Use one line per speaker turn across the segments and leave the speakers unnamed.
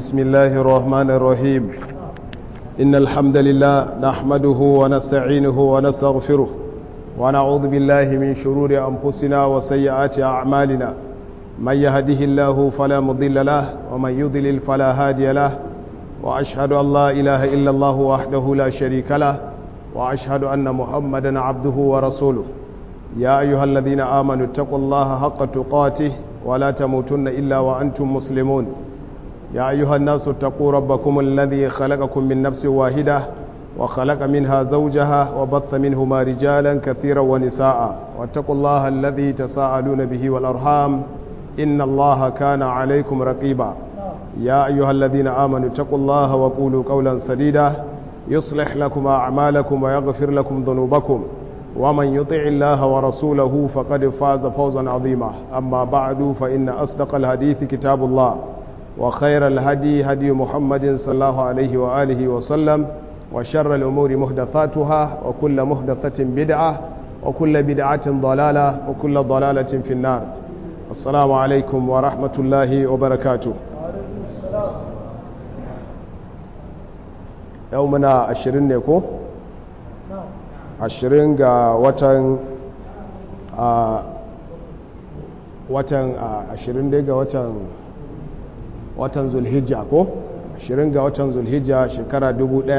بسم الله الرحمن الرحيم إن الحمد لله نحمده ونستعينه ونستغفره ونعوذ بالله من شرور أنفسنا وسيئات أعمالنا من يهده الله فلا مضل له ومن يضلل فلا هادي له وأشهد أن لا إله إلا الله وحده لا شريك له وأشهد أن محمدا عبده ورسوله يا أيها الذين آمنوا اتقوا الله حق تقاته ولا تموتن إلا وأنتم مسلمون يا أيها الناس اتقوا ربكم الذي خلقكم من نفس واحدة وخلق منها زوجها وبث منهما رجالا كثيرا ونساء واتقوا الله الذي تساءلون به والأرحام إن الله كان عليكم رقيبا يا أيها الذين آمنوا اتقوا الله وقولوا قولا سديدا يصلح لكم أعمالكم ويغفر لكم ذنوبكم ومن يطع الله ورسوله فقد فاز فوزا عظيما أما بعد فإن أصدق الحديث كتاب الله وخير الهدي هدي محمد صلى الله عليه وآله وسلم وشر الأمور محدثاتها وكل محدثة بدعة وكل بدعة ضلالة وكل ضلالة في النار السلام عليكم ورحمة الله وبركاته يومنا عشرين نيكو ashirin ga watan a watan ashirin dai ga watan watan zulhijja ko ashirin ga watan zulhijja shekara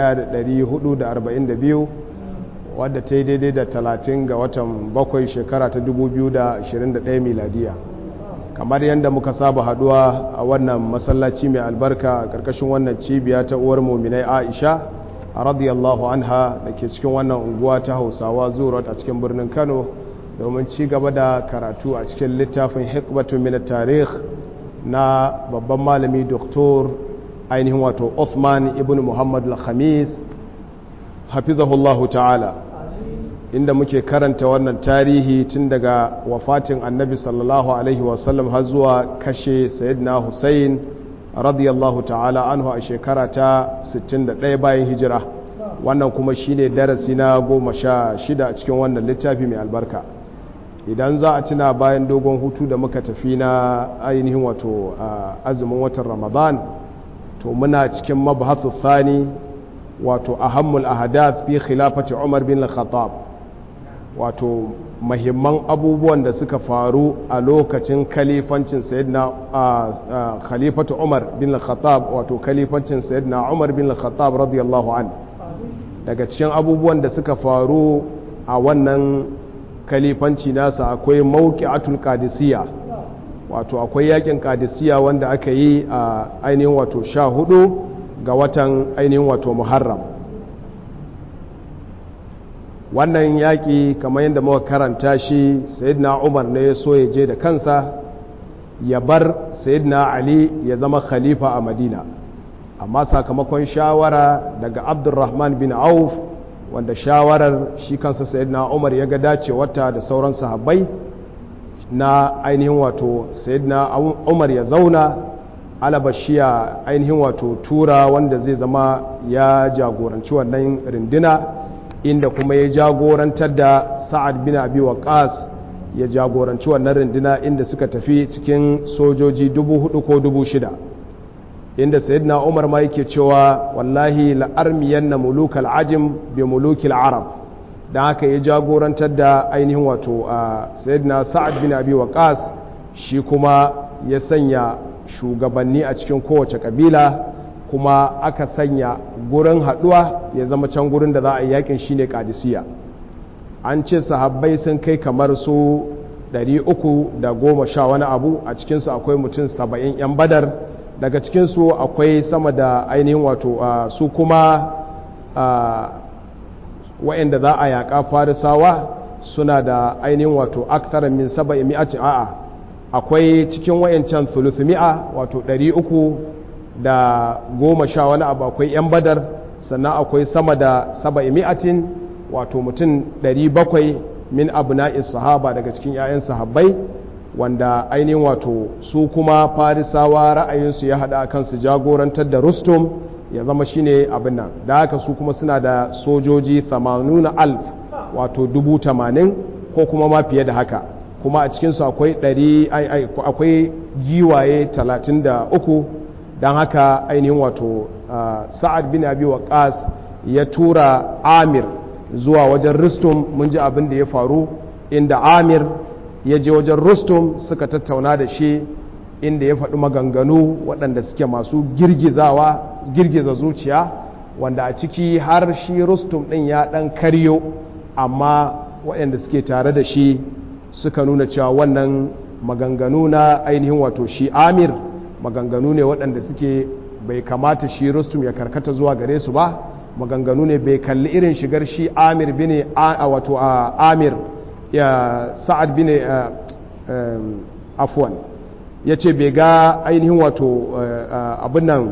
1442 wadda ta yi daidai da talatin ga watan bakwai shekara ta 2021 miladiya kamar yadda muka saba haduwa a wannan masallaci mai albarka a ƙarƙashin wannan cibiya ta uwar muminai aisha radiyallahu anha da ke cikin wannan unguwa ta hausawa zuwa a cikin birnin kano domin ci gaba da karatu a cikin littafin hikmatu min tarih na babban malami doktor ainihin wato Uthman ibn Muhammad al-Khamis hafizahullahu ta'ala inda muke karanta wannan tarihi tun daga wafatin annabi sallallahu alaihi wasallam har zuwa kashe sayyidina Hussein radiyallahu ta'ala anhu a shekara ta 61 bayan hijira wannan kuma shine darasi na goma sha shida a cikin wannan littafi mai albarka idan za a tuna bayan dogon hutu da muka tafi na ainihin wato azumin watan ramadan to muna cikin mabhathu thani wato ahammul ahadath fi khilafati umar bin al-khattab wato mahimman abubuwan da suka faru a lokacin kalifancin sayyidina khalifatu umar bin al-khattab wato kalifancin sayyidina umar bin al-khattab radiyallahu an daga cikin abubuwan da suka faru a wannan kalifanci nasa akwai mawqi'atul qadisiyya wato akwai yakin qadisiyya wanda aka yi a ainihin wato sha hudu ga watan ainihin wato muharram wannan yaƙi kamar yadda muka karanta shi sayyidina umar ne ya so ya je da kansa ya bar sayyidina ali ya zama khalifa a madina amma sakamakon shawara daga abdurrahman bin auf wanda shawarar shi kansa sayyidina umar ya ga dacewarta da sauran sahabbai na ainihin wato sayyidina umar ya zauna alabashiya ainihin wato tura wanda zai zama ya jagoranci wannan rindina inda kuma ya jagorantar da sa'ad bin abi waqas ya jagoranci wannan rindina inda suka tafi cikin sojoji dubu hudu ko dubu shida inda sayyidina umar ma yake cewa wallahi la'armiyan na mulukal ajim bi mulukil arab don haka ya jagorantar da ainihin wato a sayyidina sa'ad bin abi waqas shi kuma ya sanya shugabanni a cikin kowace kabila kuma aka sanya gurin haduwa ya zama can gurin da za a yi yakin shine kadisiya an ce sahabbai sun kai kamar su 310 wani abu a cikinsu akwai mutum 70 'yan badar daga cikinsu akwai sama da ainihin wato su kuma wa'anda za a yaƙa farisawa suna da ainihin wato aktar min saba mi'ati a'a akwai cikin wayancan thuluthmi'a wato 300 da goma sha wani abu akwai 'yan badar sannan akwai sama da saba mi'atin wato mutum 700 min abu na'is sahaba daga cikin 'ya'yan sahabbai wanda ainihin wato su kuma farisawa ra'ayinsu ya haɗa kansu jagorantar da rustum ya zama shine abin nan da haka su kuma suna da sojoji 80 alf wato 80 ko kuma ma fiye da haka kuma a cikinsu akwai akwai giwaye 33 don haka ainihin wato sa'ad bin abi waqas ya tura amir zuwa wajen rustum mun ji abin da ya faru inda amir ya je wajen rustum suka tattauna da shi inda ya faɗi maganganu waɗanda suke masu girgizawa girgiza zuciya wanda a ciki har shi rustum ɗin ya ɗan karyo amma waɗanda suke tare da shi suka nuna cewa wannan maganganu na ainihin wato shi amir maganganu ne waɗanda suke bai kamata shi rustum ya karkata zuwa gare su ba maganganu ne bai kalli irin shigar shi amir bine a wato amir ya sa'ad bine afwan ya ce bai ga ainihin wato abin nan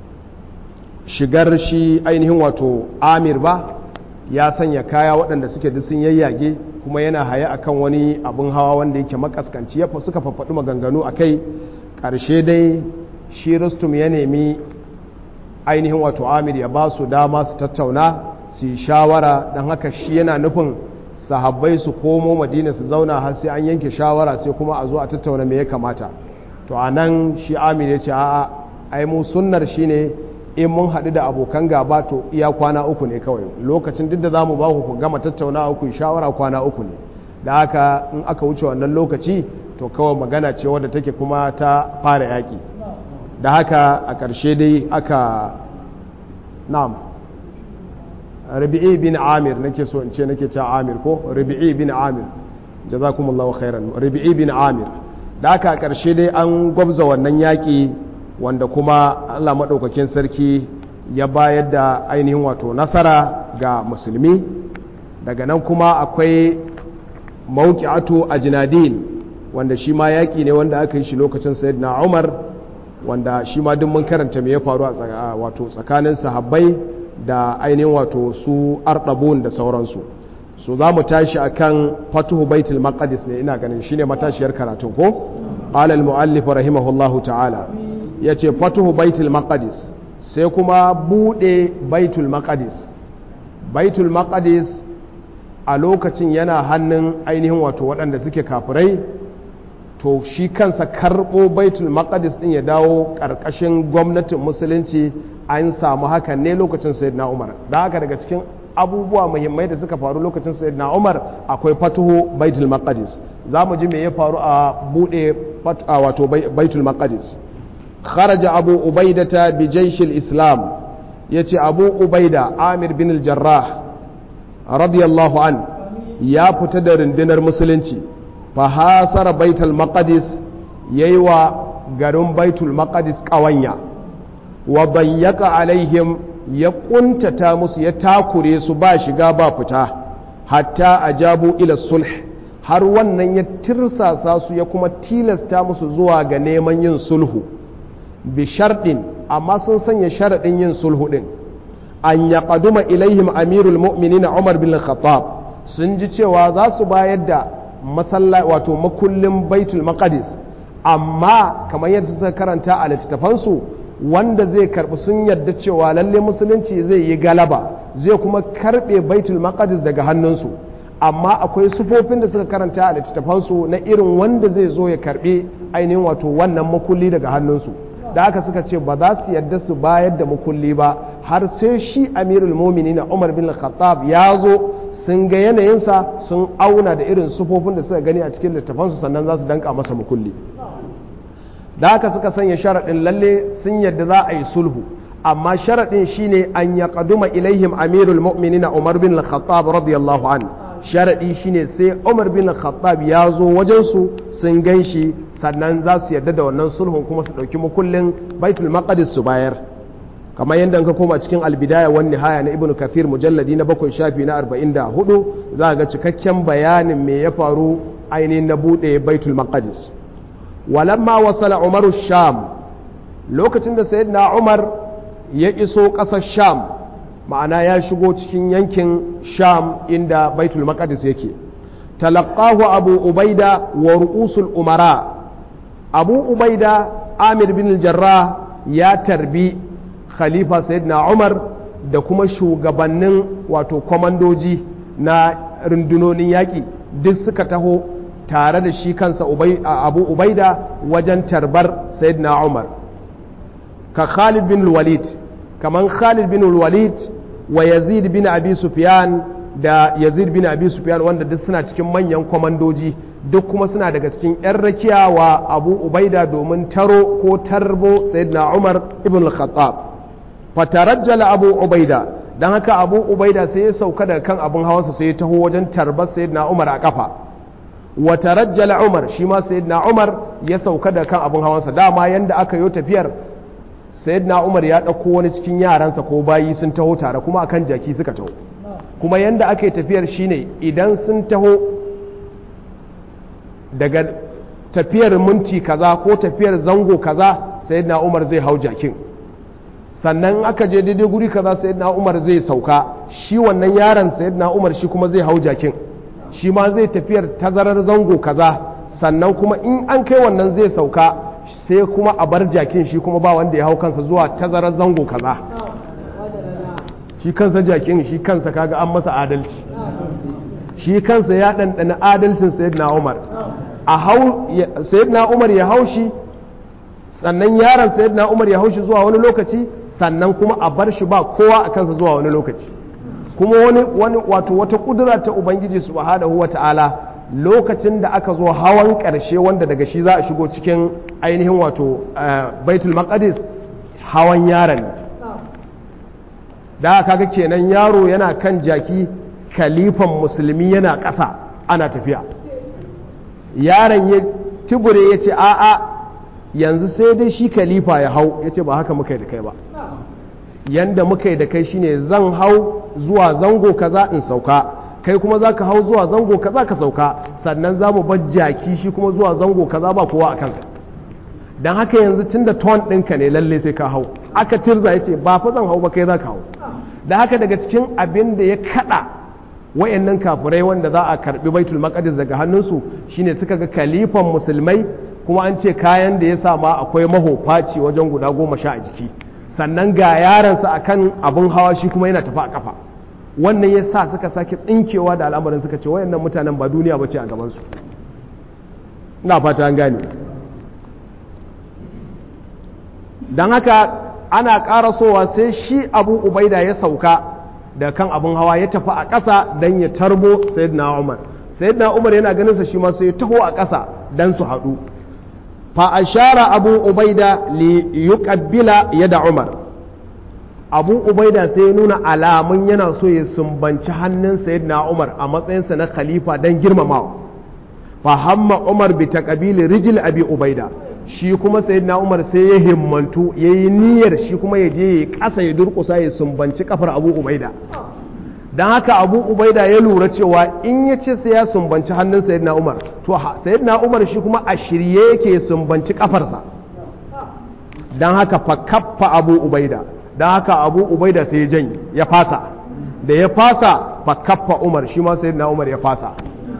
shigar shi ainihin wato amir ba ya sanya kaya waɗanda suke duk sun yayyage kuma yana haya akan wani abin hawa wanda yake makaskanci ya suka faffaɗi maganganu a kai ƙarshe dai shi rustum ya nemi ainihin wato amir ya ba su dama su tattauna su yi shawara don haka shi yana nufin sahabbai su komo madina su zauna har sai an yanke shawara sai kuma a zo a tattauna me ya kamata to a nan shi amir ya ce a'a ai mu sunnar shine in mun haɗu da abokan gaba to iya kwana uku ne kawai lokacin duk da za mu ba ku gama tattauna uku shawara kwana uku ne da haka in aka wuce wannan lokaci to kawai magana ce wadda take kuma ta fara yaƙi da haka a ƙarshe dai aka na'am rabi'i bin amir nake so in ce nake ce amir ko rabi'i bin amir jazakumullahu khairan rabi'i bin amir da haka a ƙarshe dai an gwabza wannan yaƙi wanda kuma Allah maɗaukakin sarki ya bayar da ainihin wato nasara ga musulmi daga nan kuma akwai mawuƙi'atu a jinadin wanda shi ma yaƙi ne wanda aka yi shi lokacin sayyidina umar wanda shi ma duk mun karanta me ya faru a wato tsakanin sahabbai da ainihin wato su arɗabun da sauransu so za mu tashi akan fatuhu baitul maqdis ne ina ganin shine matashiyar karatu ko qala al muallif rahimahullahu ta'ala yace fatuhu baitul maqdis sai kuma bude baitul maqdis baitul maqdis a lokacin yana hannun ainihin wato waɗanda suke kafirai to shi kansa karɓo baitul maqdis din ya dawo ƙarƙashin gwamnatin musulunci an samu hakan ne lokacin sayyidina umar da haka daga cikin abubuwa muhimmai da suka faru lokacin sayyidina umar akwai fatuhu baitul maqdis za mu ji me ya faru a bude wato baitul maqdis kharaja abu ubaidata bi jaishil islam yace abu ubaida amir bin al-jarrah radiyallahu an ya fita da rundunar musulunci fa hasara baitul maqdis yayi wa garin baitul maqdis kawanya wa bayyaka alaihim ya kuntata musu ya takure su ba shiga ba fita hatta ajabu ila sulh har wannan ya tirsasa su ya kuma tilasta musu zuwa ga neman yin sulhu bi sharɗin amma sun sanya sharaɗin yin sulhu ɗin an ya ƙaduma ilaihim amirul mu'minina umar bin khattab sun ji cewa za su bayar da masalla wato makullin baitul maqdis amma kamar yadda suka karanta a littattafansu wanda zai karbi sun yadda cewa lalle musulunci zai yi galaba zai kuma karbe baitul maqdis daga hannunsu amma akwai sufofin da suka karanta a littattafansu na irin wanda zai zo ya karbe ainihin wato wannan makulli daga hannunsu da haka suka ce ba za su yadda su bayar da makulli ba har sai shi amirul mumini na umar bin khattab ya zo sun ga yanayinsa sun auna da irin sufofin da suka gani a cikin littafansu sannan za su danka masa makulli da haka suka sanya sharaɗin lalle sun yadda za a yi sulhu amma sharaɗin shine an ya ƙaduma ilaihim amirul mu'minina umar bin khattab radiyallahu an sharaɗi shine sai umar bin khattab ya zo wajensu sun gan shi sannan za su yadda da wannan sulhun kuma su ɗauki mukullin baitul maqdis su bayar kamar yadda ka koma cikin albidaya wan nihaya na ibnu kathir mujalladi na bakwai shafi na arba'in da hudu za ga cikakken bayanin me ya faru ainihin na buɗe baitul maqdis walamma wasala umaru sham lokacin da sayyidina umar ya iso ƙasar sham ma'ana ya shigo cikin yankin sham inda baitul maqdis yake talaqahu abu ubaida wa ru'usul umara abu ubaida amir bin jarrah ya tarbi khalifa sayyidina umar da kuma shugabannin wato kwamandoji na rundunonin yaƙi duk suka taho tare da shi kansa abu ubaida wajen tarbar sayyidina umar ka Khalid bin Walid kaman Khalid bin Walid wa Yazid bin Abi Sufyan da Yazid bin Abi Sufyan wanda duk suna cikin manyan kwamandoji duk kuma suna daga cikin 'yan rakiya wa Abu Ubaida domin taro ko tarbo Sayyidina Umar ibn al-Khattab fatarajjala Abu Ubaida dan haka Abu Ubaida sai ya sauka daga kan abin hawansa sai ya taho wajen tarbar Sayyidina Umar a kafa wa tarajjala Umar shi ma Sayyidina Umar ya sauka daga kan abin hawansa dama yanda aka yi tafiyar Sayyidina Umar ya ɗauko wani cikin yaransa ko bayi sun taho tare kuma akan jaki suka taho kuma yanda aka yi tafiyar shine idan sun taho daga tafiyar minti kaza ko tafiyar zango kaza sayyidina Umar zai hau jakin sannan aka je daidai guri kaza sayyidina Umar zai sauka shi wannan yaron sayyidina Umar shi kuma zai hau jakin shi ma zai tafiyar tazarar zango kaza sannan kuma in an kai wannan zai sauka sai kuma a bar jakin shi kuma ba wanda ya hau kansa zuwa tazarar zango kaza shi kansa jakin shi kansa kaga an masa adalci shi kansa ya ɗanɗana adalcin sayyidina Umar a hau sayyidina Umar ya haushi sannan yaron sayyidina Umar ya haushi zuwa wani lokaci sannan kuma a bar shi ba kowa a kansa zuwa wani lokaci kuma wani wani wato wata kudura ta ubangiji subhanahu wata'ala lokacin da aka zo hawan karshe wanda daga shi za a shigo cikin ainihin wato baitul maqdis hawan yaron da kaga kenan yaro yana kan jaki kalifan musulmi yana ƙasa ana tafiya yaron ya tibure ya ce a'a yanzu sai dai shi kalifa ya hau ya ce ba haka muka yi da kai ba yanda muka yi da kai shine zan hau zuwa zango kaza in sauka kai kuma za ka hau zuwa zango kaza ka sauka sannan za mu bar jaki shi kuma zuwa zango kaza ba kowa a kansa don haka yanzu tun da ton ɗinka ne lalle sai ka hau aka tirza ya ce ba fa zan hau ba kai za ka hau da haka daga cikin abin da ya kaɗa wayannan kafirai wanda za a karbi baitul maqdis daga hannunsu shine suka ga kalifan musulmai kuma an ce kayan da ya sama akwai mahofaci wajen guda goma sha a jiki sannan ga yaransa akan abin hawa shi kuma yana tafi a kafa wannan ya sa suka sake tsinkewa da al'amarin suka ce wayannan mutanen ba duniya ba ce a gabansu ina fata an gane don haka ana ƙarasowa sai shi abu ubaida ya sauka da kan abin hawa ya tafi a ƙasa don ya tarbo sayyidina umar sayyidina umar yana ganin sa shi ma sai ya taho a ƙasa don su haɗu fa ashara abu ubaida li yuqabbila yada umar abu ubaida sai ya nuna alamun yana so ya sumbanci hannun sayyidina umar a matsayinsa na khalifa don girmamawa fa hamma umar bi taqabili rijil abi ubaida shi kuma sayyidina umar sai ya himmantu ya yi niyyar shi kuma ya je ya kasa ya durkusa ya sumbanci kafar abu ubaida don haka abu ubaida ya lura cewa in ya ce sai ya sumbanci hannun sayyidina umar to sayyidina umar shi kuma a shirye yake sumbanci kafarsa don haka fa kaffa abu ubaida don haka abu ubaida sai ya janye ya fasa da ya fasa fa kaffa umar shi ma sayyidina umar ya fasa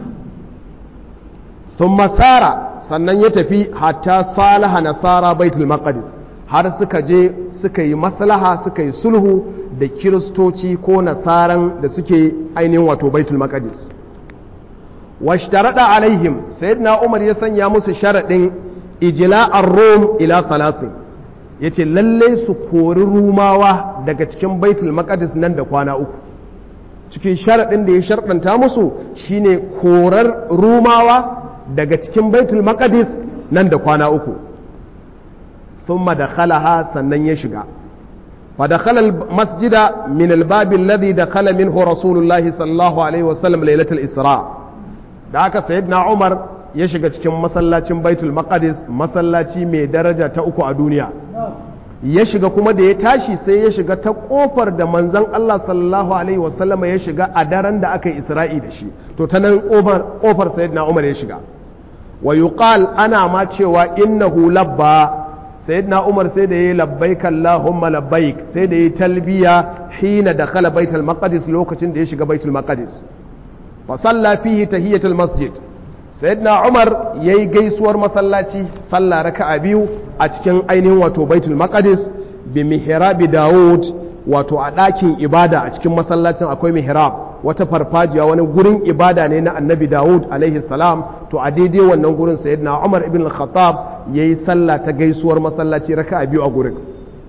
sun masara sannan ya tafi hatta salaha nasara baitul maqdis har suka je suka yi maslaha suka yi sulhu da kiristoci ko nasaran da suke ainihin wato baitul maqdis washtarada alaihim sayyidina umar ya sanya musu sharadin ijla'ar rum ila salasin yace lalle su kori rumawa daga cikin baitul maqdis nan da kwana uku cikin sharadin da ya sharɗanta musu shine korar rumawa daga cikin baitul maqdis nan da kwana uku thumma dakhalaha sannan ya shiga fa dakhala masjida min al-bab alladhi dakhala minhu rasulullahi sallallahu alaihi wasallam lailatul isra da haka sayyidina umar ya shiga cikin masallacin baitul maqdis masallaci mai daraja ta uku a duniya ya shiga kuma da ya tashi sai ya shiga ta kofar da manzon Allah sallallahu alaihi wasallama ya shiga a daren da aka yi isra'i da shi to ta nan kofar sayyidina umar ya shiga wa yuqal ana ma cewa innahu labba sayyidina umar sai da yayi labbaik allahumma labbaik sai da yayi talbiya hina dakhala baitul maqdis lokacin da ya shiga baitul maqdis fa salla fihi tahiyatul masjid sayyidina umar yayi gaisuwar masallaci sallah raka'a biyu a cikin ainihin wato baitul maqdis bi mihrabi daud wato a ɗakin ibada a cikin masallacin akwai mihrab wata farfajiya wani gurin ibada ne na annabi dawud alaihi salam to a daidai wannan gurin sayyidina umar ibn al-khattab yayi sallah ta gaisuwar masallaci raka'a biyu a gurin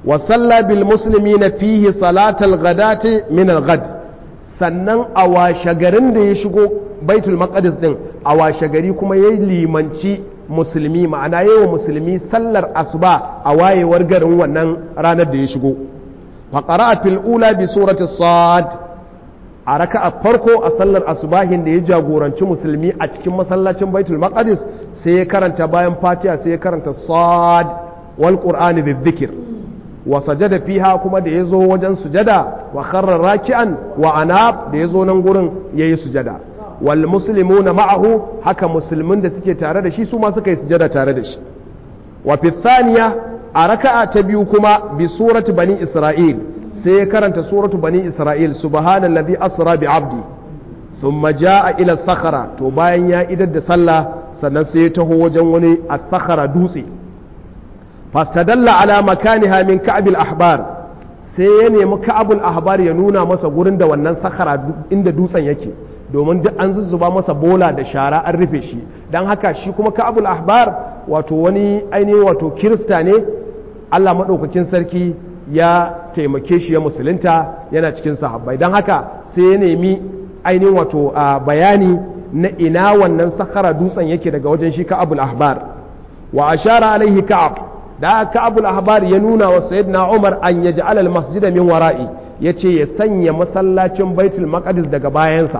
wa salla bil muslimina fihi salatal ghadati min al ghad sannan a washe garin da ya shigo baitul maqdis din a washe gari kuma yayi limanci musulmi ma'ana yayi wa musulmi sallar asuba a wayewar garin wannan ranar da ya shigo fa qara'a fil ula bi surati sad a raka'a farko a sallar asubahin da ya jagoranci musulmi a cikin masallacin baitul maqdis sai ya karanta bayan fatiha sai ya karanta sad wal qur'ani dhikr wa sajada fiha kuma da yazo wajen sujada wa kharra raki'an wa anab da yazo nan gurin yayi sujada wal muslimuna ma'ahu haka musulmin da suke tare da shi su ma suka yi sujada tare da shi wa fi thaniya a raka'a ta biyu kuma bi surati bani isra'il sai ya karanta suratu bani isra'il subhanallazi asra bi abdi thumma jaa ila sakhara to bayan ya idar da sallah sannan sai ya taho wajen wani as-sakhara dutse fastadalla ala makaniha min ka'b al-ahbar sai ya nemi ka'ab al-ahbar ya nuna masa gurin da wannan sakhara inda dutsen yake domin duk an zuzzuba masa bola da shara an rufe shi dan haka shi kuma ka'ab al-ahbar wato wani ainihin wato kirista ne Allah madaukakin sarki ya taimake shi ya musulunta yana cikin sahabbai don haka sai ya nemi ainihin wato bayani na ina wannan sakara dutsen yake daga wajen shi ka'abul ahbar wa ashara alaihi ka'ab da ka'abul ahbar ya nuna wa sayyidina umar an yaj'al al masjida min wara'i yace ya sanya masallacin baitul maqdis daga bayansa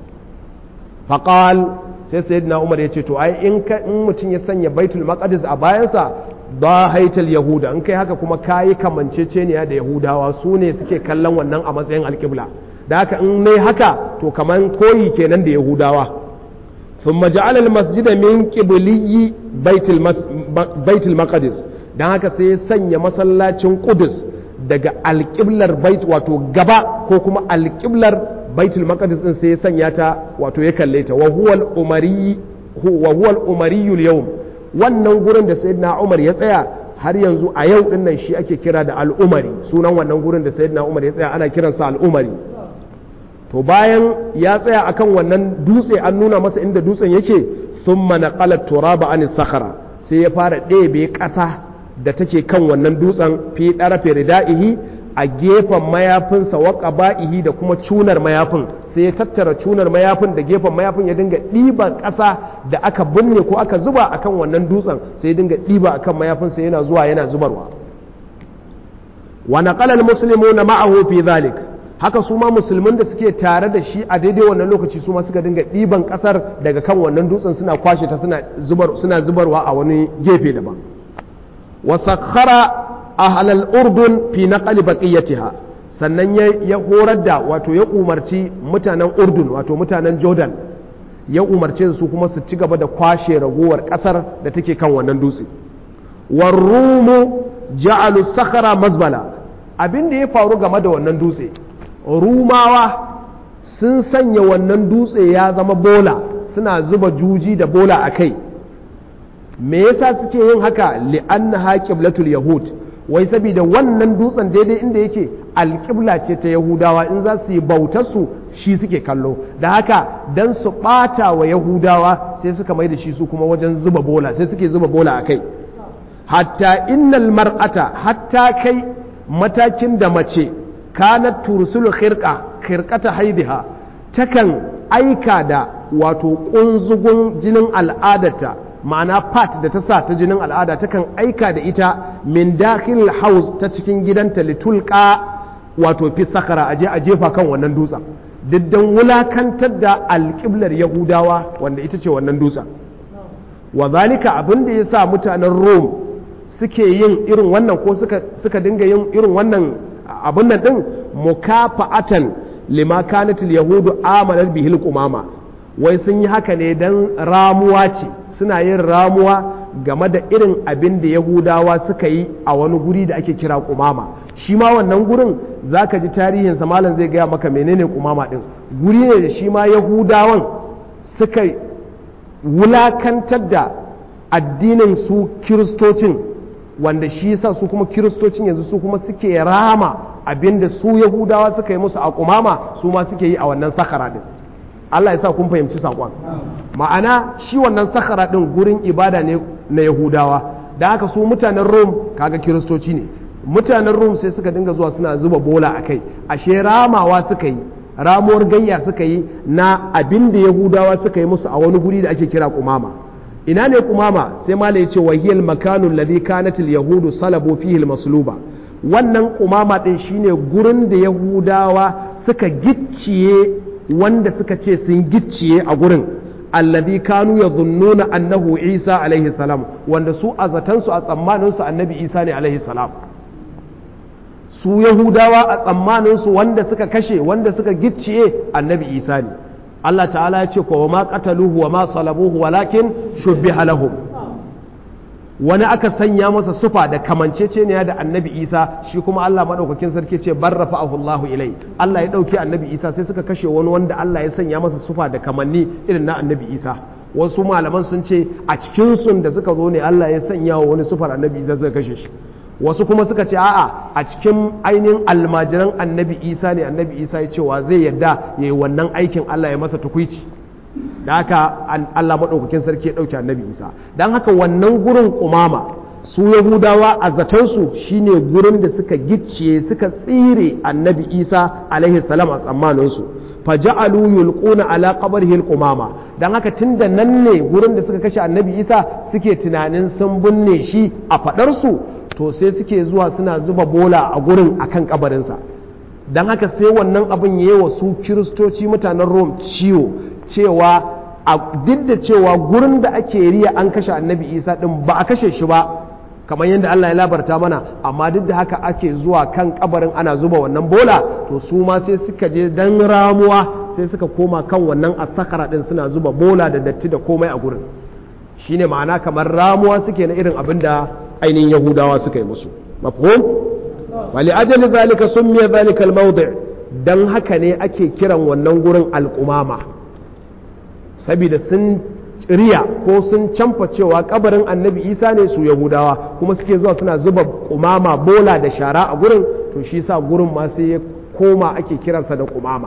faqal sai sayyidina umar yace to ai in in mutum ya sanya baitul maqdis a bayansa ba haital yahuda in kai haka kuma kayi kamanceceniya da yahudawa su ne suke kallon wannan a matsayin alƙibla da haka in ne haka to kaman koyi kenan da yahudawa sun maja'al almasjida min qibliyi baitul maqdis dan haka sai ya sanya masallacin qudus daga alƙiblar bait wato gaba ko kuma alƙiblar baitul maqdis din sai ya sanya ta wato ya kalle ta wa huwa al-umari wa huwa al-umari al-yawm wannan gurin da sayyidina umar ya tsaya har yanzu a yau din nan shi ake kira da al'umari sunan wannan gurin da sayyidina umar ya tsaya ana kiransa al'umari to bayan ya tsaya akan wannan dutse an nuna masa inda dutsen yake thumma naqala turaba an sakhara sai ya fara ɗebe ƙasa da take kan wannan dutsen fi ɗarafe rida'ihi a gefen mayafinsa wa ƙaba'ihi da kuma cunar mayafin sai ya tattara cunar mayafin da gefen mayafin ya dinga ɗiban ƙasa da aka binne ko aka zuba akan wannan dutsen sai ya dinga ɗiba akan mayafinsa yana zuwa yana zubarwa wa naqala almuslimuna ma'ahu fi zalik haka su ma musulmin da suke tare da shi a daidai wannan lokaci su ma suka dinga ɗiban ƙasar daga kan wannan dutsen suna kwashe ta suna zubar suna zubarwa a wani gefe daban wa sakhara ahlal urdun fi naqli baqiyatiha sannan ya horar da wato ya umarci mutanen urdun wato mutanen jordan ya umarce su kuma su ci gaba da kwashe ragowar kasar da take kan wannan dutse war rumu ja'alu sakhara mazbala abin da ya faru game da wannan dutse rumawa sun sanya wannan dutse ya zama bola suna zuba juji da bola a kai me yasa suke yin haka li'annaha qiblatul yahud wai saboda wannan dutsen daidai inda yake alƙibla ce ta yahudawa in za su yi bautarsu shi suke kallo da haka don su ɓata wa yahudawa sai suka mai da shi su kuma wajen zuba bola sai suke zuba bola a kai hatta innal mar'ata hatta kai matakin da mace kanat tursulu khirqa khirqata haidiha takan aika da wato kunzugun jinin al'adarta ma'ana pat da ta sa ta jinin al'ada takan aika da ita min dakhil haus ta cikin gidanta litulqa wato fi sakara aje a jefa kan wannan dutsen diddan wulakantar da alƙiblar yahudawa wanda ita ce wannan dutsen wa zalika abin da ya sa mutanen rome suke yin irin wannan ko suka, suka dinga yin irin wannan abin nan din mukafa'atan lima kanatil yahudu amalar bihil kumama wai sun yi haka ne don ramuwa ce suna yin ramuwa game da irin abin da yahudawa suka yi a wani guri da ake kira kumama shi ma wannan gurin za ka ji tarihinsa malam zai gaya maka menene kumama din guri ne da shi ma yahudawan suka wulakantar da addinin su kiristocin wanda shi sa su kuma kiristocin yanzu su kuma suke rama abin da su yahudawa suka yi musu a kumama su ma suke yi a wannan sakara din Allah ya sa kun fahimci saƙon ma'ana shi wannan sakara ɗin gurin ibada ne na yahudawa da haka su mutanen rom kaga kiristoci ne mutanen rum sai suka dinga zuwa suna zuba bola a kai ashe ramawa suka yi ramuwar gayya suka yi na abin da yahudawa suka yi musu a wani guri da ake kira kumama ina ne kumama sai mala ya ce wahiyal makanun ladhi kanatil yahudu salabu fihi masluba wannan kumama din shine gurin da yahudawa suka gicciye wanda suka ce sun gicciye a gurin alladhi kanu yadhunnuna annahu isa alaihi salam wanda su a zatansu a tsammanin su annabi isa ne alaihi salam su yahudawa a tsammaninsu wanda suka kashe wanda suka gicciye annabi isa ne Allah ta'ala ya ce kowa ma qataluhu wa ma salabuhu walakin shubbiha lahum wani aka sanya masa sufa da kamanceceniya da annabi isa shi kuma Allah madaukakin sarki ce bar rafa'ahu Allahu ilai Allah ya dauki annabi isa sai suka kashe wani wanda Allah ya sanya masa sufa da kamanni irin na annabi isa wasu malaman sun ce a cikin sun da suka zo ne Allah ya sanya wa wani sufar annabi isa suka kashe shi wasu kuma suka ce a'a a cikin ainihin almajiran annabi isa ne annabi isa ya cewa zai yadda ya yi wannan aikin allah ya masa tukwici da haka allah maɗaukakin sarki ya ɗauki annabi isa don haka wannan gurin kumama su yahudawa a zatonsu shine gurin da suka gicciye suka tsire annabi isa alaihi salam a tsammaninsu faja'alu yulquna ala qabrihi alqumama dan haka tunda nan ne gurin da suka kashe annabi isa suke tunanin sun binne shi a fadar su to sai suke zuwa suna zuba bola a gurin akan kabarinsa don haka sai wannan abin yi wa su kiristoci mutanen rom ciwo cewa a duk da cewa gurin da ake riya an kashe annabi isa din ba a kashe shi ba kamar yadda allah ya labarta mana amma duk da haka ake zuwa kan kabarin ana zuba wannan bola to su ma sai suka je dan ramuwa sai suka koma kan wannan asakara din suna zuba bola da datti da komai a gurin shine ma'ana kamar ramuwa suke na irin abin da ainihin yahudawa suka yi musu mafhum wali ajali zalika summiya zalika almawdi dan haka ne ake kiran wannan gurin alqumama saboda sun riya ko sun camfa cewa kabarin annabi isa ne su yahudawa kuma suke zuwa suna zuba kumama bola da shara a gurin to shi sa gurin ma sai ya koma ake kiransa da kumama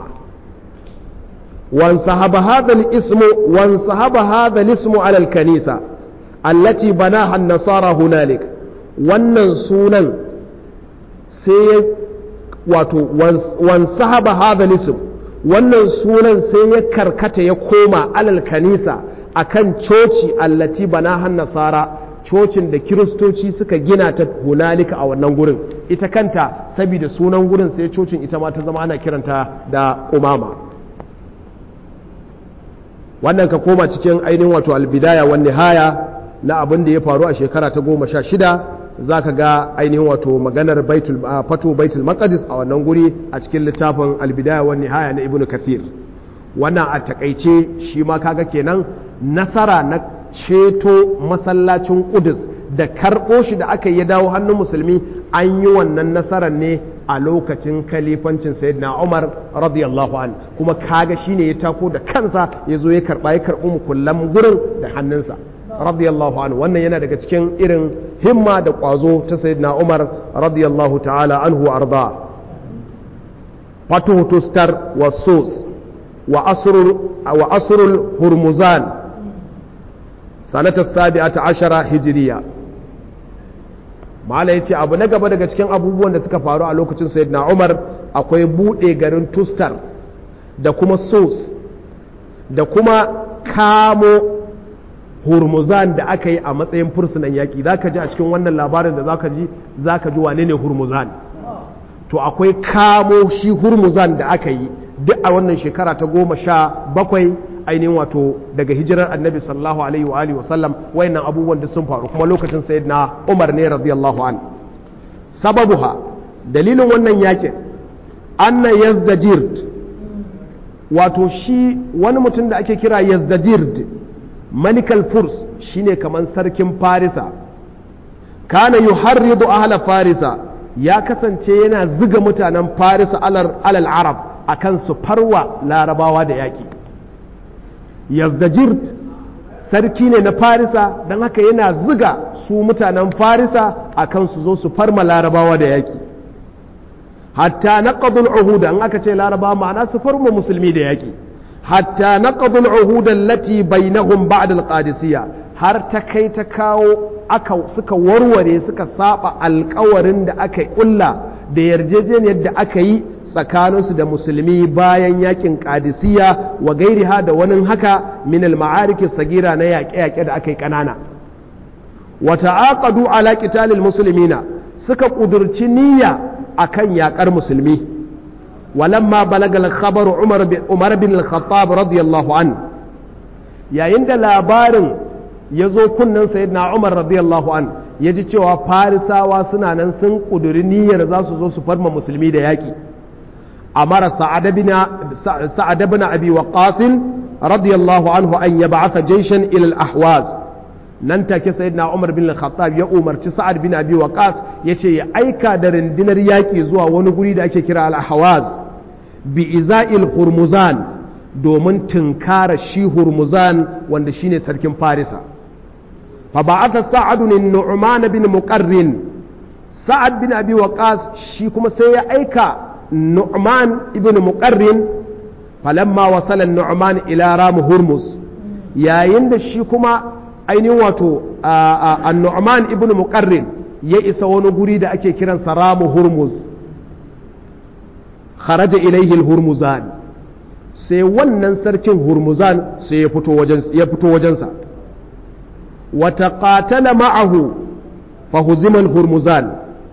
وانسحب هذا الاسم وانسحب هذا الاسم على الكنيسة التي بناها النصارى هنالك wannan sunan sai wato wansahaba hadha lism wannan sunan sai ya karkata ya koma alal kanisa akan coci allati banahan nasara cocin da kiristoci suka gina ta hunalika a wannan gurin ita kanta saboda sunan gurin sai cocin ita ma ta zama ana kiranta da umama wannan ka koma cikin ainihin wato albidaya wa nihaya na abin da ya faru a shekara ta goma sha shida za ka ga ainihin wato maganar fato baitul maqdis a wannan guri a cikin littafin albidaya wa nihaya na ibnu kathir wannan a takaice shi ma kaga kenan nasara na ceto masallacin kudus da karɓo shi da aka yi dawo hannun musulmi an yi wannan nasarar ne a lokacin kalifancin sayyidina umar radiyallahu an kuma kaga shine ya tako da kansa ya zo ya karɓa ya karɓi mukullan gurin da hannunsa radiyallahu anhu wannan yana daga cikin irin himma da ƙwazo ta sayyidina umar radiyallahu ta'ala anhu arda fatuhu tustar wa sus wa asrul hurmuzan sanatar sabi'ata ashara hijiriya mala ya ce abu na gaba daga cikin abubuwan da suka faru a lokacin sayyidina umar akwai buɗe garin tustar da kuma sos da kuma kamo hurmuzan da aka yi a matsayin fursunan yaƙi za ka ji a cikin wannan labarin da za ka ji za ka ji wane ne hurmuzan to akwai kamo shi hurmuzan da aka yi duk a wannan shekara ta goma sha bakwai ainihin wato daga hijirar annabi sallallahu alaihi wa alihi wasallam wayannan abubuwan da sun faru kuma lokacin sayyidina Umar ne radiyallahu an sababuha dalilin wannan yakin anna yazdajird wato shi wani mutum da ake kira yazdajird malikal furs shine kaman sarkin farisa kana yuharridu ahla farisa ya kasance yana ziga mutanen farisa alal arab akan su farwa larabawa da yaki yazdajirt sarki ne na farisa don haka yana ziga su mutanen farisa a kan su zo su farma larabawa da yaƙi hatta na ƙadul uhuda in aka ce larabawa ma'ana su farma musulmi da yaƙi hatta na ƙadul uhuda lati bainahum ba'da al-qadisiyya har ta kai ta kawo aka suka warware suka saba alkawarin da aka kulla da yarjejeniyar da aka yi tsakaninsu da musulmi bayan yakin kadisiya wa gairiha da wani haka min al-ma'ariki sagira na yaƙe-yaƙe da aka yi ƙanana wa ta'aqadu ala qitalil muslimina suka kudurci niyya akan yaƙar musulmi walamma balaga al-khabaru umar bin umar bin al-khattab radiyallahu an yayin da labarin ya zo kunnen sayyidina umar radiyallahu an ya ji cewa farisawa suna nan sun kuduri niyyar za su zo su farma musulmi da yaƙi أمر سعد بن سعد بن أبي وقاص رضي الله عنه أن يبعث جيشا إلى الأحواز ننتك سيدنا عمر بن الخطاب يا عمر سعد بن أبي وقاص يتي أيكا درن دينر ياكي زوا ونقولي دا أكي كرا الأحواز بإزاء الهرمزان domin tunkara shi hurmuzan wanda shine sarkin farisa fa ba'atha sa'ad bin nu'man bin muqarrin sa'ad bin abi waqas shi kuma sai ya aika nu'man ibn muqarrin falamma wasala nu'man ila ram hurmus yayin da shi kuma ainihin wato an-nu'man ibn muqarrin ya isa wani guri da ake kiransa ramu hurmus kharaja ilaihi al-hurmuzan sai wannan sarkin hurmuzan sai ya fito wajen ya fito wajensa wa taqatala ma'ahu fa huzima al-hurmuzan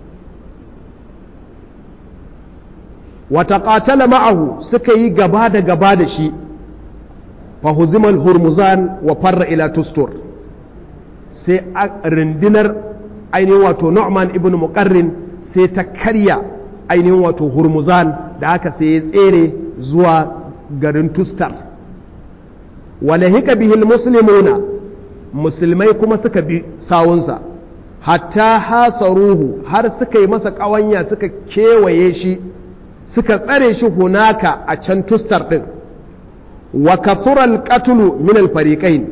wa taqatala ma'ahu suka yi gaba da gaba da shi fa huzima al-hurmuzan wa farra ila tustur sai rindinar ainihin wato Nu'man ibn Muqarrin sai ta karya ainihin wato Hurmuzan da aka sai ya tsere zuwa garin Tustar wala hika bihil muslimuna musulmai kuma suka bi sawunsa hatta hasaruhu har suka yi masa ƙawanya suka kewaye shi suka tsare shi hunaka a can Tustar ɗin wa kathural qatlu min al-fariqain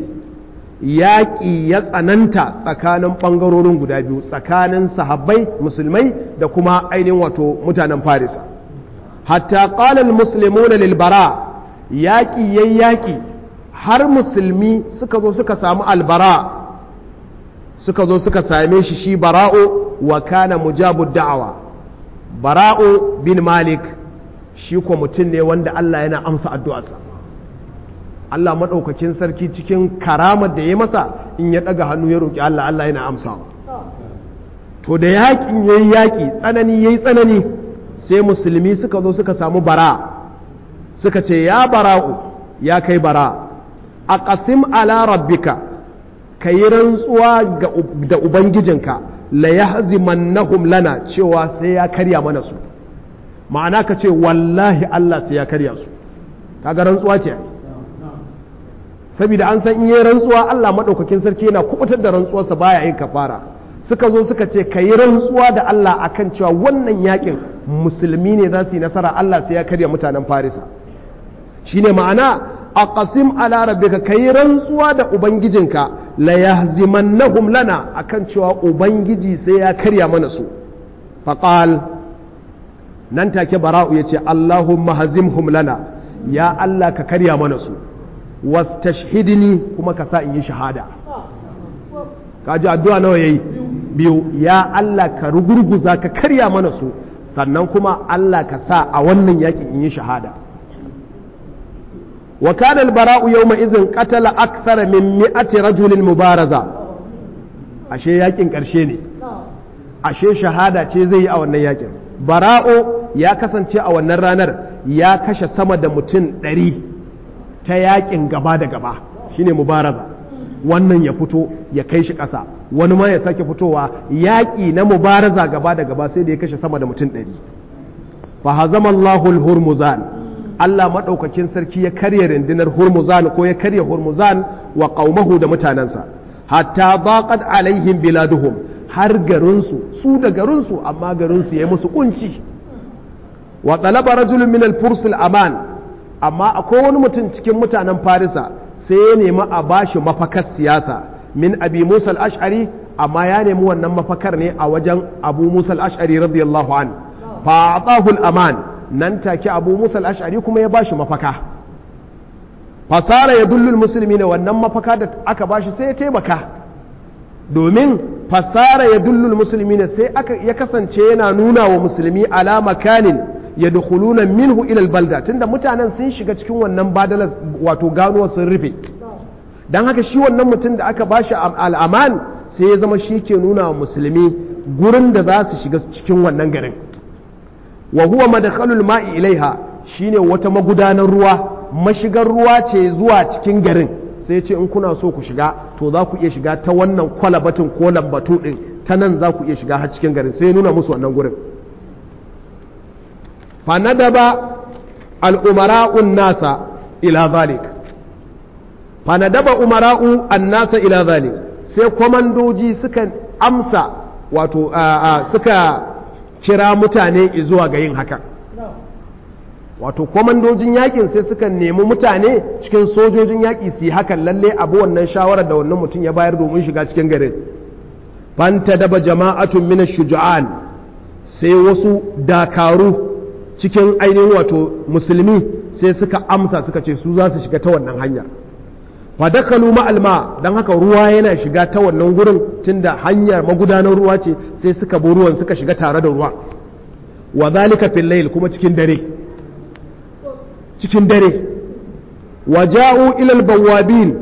yaƙi ya tsananta tsakanin ɓangarorin guda biyu tsakanin sahabbai musulmai da kuma ainihin wato mutanen farisa hatta ƙalal musulmuna lilbara yaƙi ya yaƙi har musulmi suka zo suka samu albara suka zo suka same shi shi bara'o wa kana mujabu da'awa bara'o bin malik shi ko mutum ne wanda Allah yana amsa addu'arsa Allah maɗaukakin sarki cikin karamar da ya masa in ya ɗaga hannu ya roƙi Allah Allah yana amsawa to da yaƙin ya yi yaƙi tsanani ya yi tsanani sai musulmi suka zo suka samu bara suka ce ya bara'u ya kai bara a ƙasim ala rabbika ka yi rantsuwa da ubangijinka la yahzimannahum lana cewa sai ya karya mana su ma'ana ka ce wallahi Allah sai ya karya su kaga rantsuwa ce saboda an san in yi rantsuwa Allah maɗaukakin sarki yana kubutar da rantsuwarsa baya yin kafara suka zo suka ce ka yi rantsuwa da Allah akan cewa wannan yakin musulmi ne za su yi nasara Allah sai ya karya mutanen farisa shine ma'ana a qasim ala rabbika ka yi rantsuwa da ubangijinka la yahzimannahum lana akan cewa ubangiji sai ya karya mana su faqal nan take bara'u yace Allahumma hazimhum lana ya Allah ka karya mana su wastashhidni kuma ka sa in yi shahada kaji addu'a nawa yayi biyu ya Allah ka rugurguza ka karya mana su sannan kuma Allah ka sa a wannan yakin in yi shahada wa kana al-bara'u yawma idhin qatala akthara min mi'ati rajulin mubaraza ashe yakin karshe ne ashe shahada ce zai yi a wannan yakin bara'u ya kasance a wannan ranar ya kashe sama da mutum ɗari ta yakin gaba da gaba shine mubaraza wannan ya fito ya kai shi ƙasa wani ma ya sake fitowa yaƙi na mubaraza gaba da gaba sai da ya kashe sama da mutum ɗari fa hazamallahu hurmuzan Allah maɗaukakin sarki ya karya rundunar hurmuzan ko ya karya hurmuzan wa qaumahu da mutanensa hatta daqat alaihim biladuhum har garinsu su da garinsu amma garinsu ya yi musu kunci wa talaba rajulun min al-furs al-aman amma akwai wani mutum cikin mutanen farisa sai ya nemi a bashi mafakar siyasa min abi musa al-ash'ari amma ya nemi wannan mafakar ne a wajen abu musa al-ash'ari radiyallahu an fa atahu al-aman nan take abu musa al-ash'ari kuma ya bashi mafaka fasara ya dullul musulmi ne wannan mafaka da aka bashi sai ya taimaka domin fasara ya dullul musulmi ne sai aka ya kasance yana nuna wa musulmi ala makanin ya dukuluna minhu ilal balda tunda mutanen sun shiga cikin wannan badalar wato ganuwa sun rufe don haka shi wannan mutum da aka bashi al'aman sai ya zama shi ke nuna wa musulmi gurin da za su shiga cikin wannan garin wa huwa madakhalul ma'i ilaiha shine wata magudanar ruwa mashigar ruwa ce zuwa cikin garin sai ce in kuna so ku shiga to za ku iya shiga ta wannan kwalabatin ko lambatu din ta nan za ku iya shiga har cikin garin sai ya nuna musu wannan gurin fa nadaba al-umara'un nasa ila zalik fa nadaba umara'u an-nasa ila zalik sai kwamandoji suka amsa wato suka kira mutane zuwa ga yin haka wato kwamandojin yakin sai suka nemi mutane cikin sojojin yaƙi su yi hakan lalle abu wannan shawarar da wannan mutum ya bayar domin shiga cikin garin fanta daba jama'atun mina shuja'an sai wasu dakaru cikin ainihin wato musulmi sai suka amsa suka ce su za su shiga ta wannan hanyar fadakalu ma'alma don haka ruwa yana shiga ta wannan gurin tunda hanyar magudanar ruwa ce sai suka bi ruwan suka shiga tare da ruwa wa zalika fil layl kuma cikin dare cikin dare wa ja'u ila al bawabin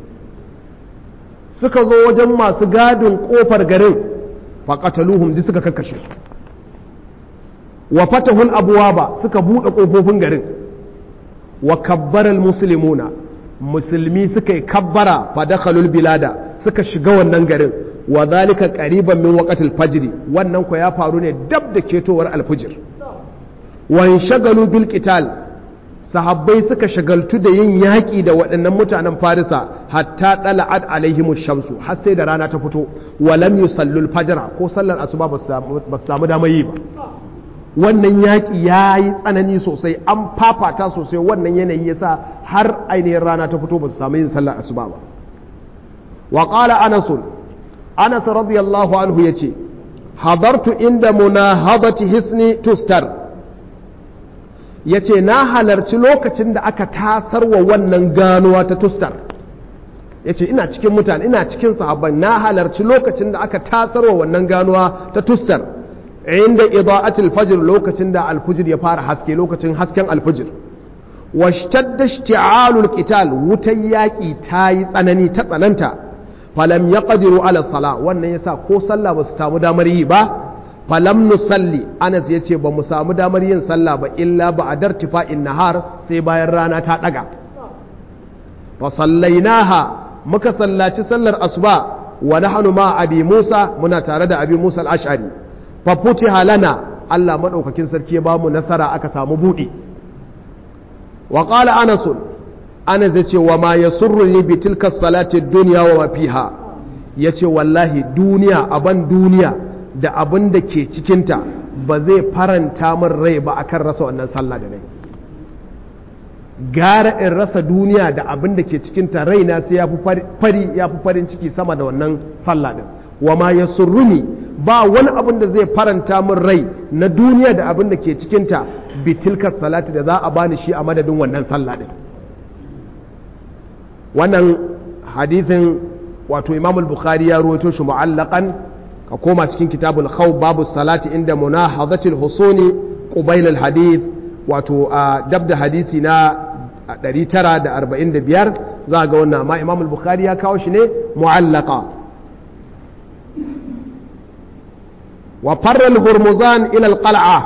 suka zo wajen masu gadin kofar garin fa qataluhum di suka kakkashe su wa fatahul abwaba suka bude kofofin garin wa kabbara al muslimuna musulmi suka yi kabbara fadakhalul bilada suka shiga wannan garin wa zalika qariban min waqtil fajr wannan ko ya faru ne dab da ketowar alfujir wa shagalu bil qital sahabbai suka shagaltu da yin yaƙi da waɗannan mutanen farisa hatta ɗala'ad alaihimu shamsu har sai da rana ta fito wa lam yusallul fajra ko sallar asuba ba su samu damar yi ba wannan yaƙi ya yi tsanani sosai an fafata sosai wannan yanayi yasa har ainihin rana ta fito ba su samu yin sallar asuba ba wa qala anas anas radiyallahu anhu yace hadartu inda munahabati hisni tustar yace na halarci lokacin da aka tasar wa wannan ganuwa ta tustar yace ina cikin mutane ina cikin sahabban na halarci lokacin da aka tasar wa wannan ganuwa ta tustar inda ida'atul fajr lokacin da alfujir ya fara haske lokacin hasken alfujir washtadda ishti'alul qital wutan yaki ta yi tsanani ta tsananta falam yaqdiru ala sala wannan yasa ko sallah ba su samu damar yi ba falam nusalli anas yace ba mu samu damar yin sallah ba illa ba adar tifa'in nahar sai bayan rana ta daga fa sallainaha muka sallaci sallar asuba wa nahnu ma abi musa muna tare da abi musa al-ash'ari fa futiha lana Allah madaukakin sarki ya bamu nasara aka samu budi wa qala anas anas yace wa ma yasurruni bi tilka salati dunya wa ma fiha yace wallahi duniya aban duniya da abin da ke cikinta ba zai faranta min rai ba akan rasa wannan sallah da nai gara in rasa duniya da abin da ke cikinta raina sai ya fi fari ya fi farin ciki sama da wannan sallah din wa ma yasurruni ba wani abin da zai faranta min rai na duniya da abin da ke cikinta bitilka salati da za a bani shi a madadin wannan sallah din wannan hadithin wato imam al-bukhari ya ruwaito shi mu'allaqan ka koma cikin kitabul khawf babu salati inda munahadatil husuni qubayl al-hadith wato a dab da hadisi na 945 za ga wannan amma imam al-bukhari ya kawo shi ne mu'allaqa wa farra al-hurmuzan ila al-qal'a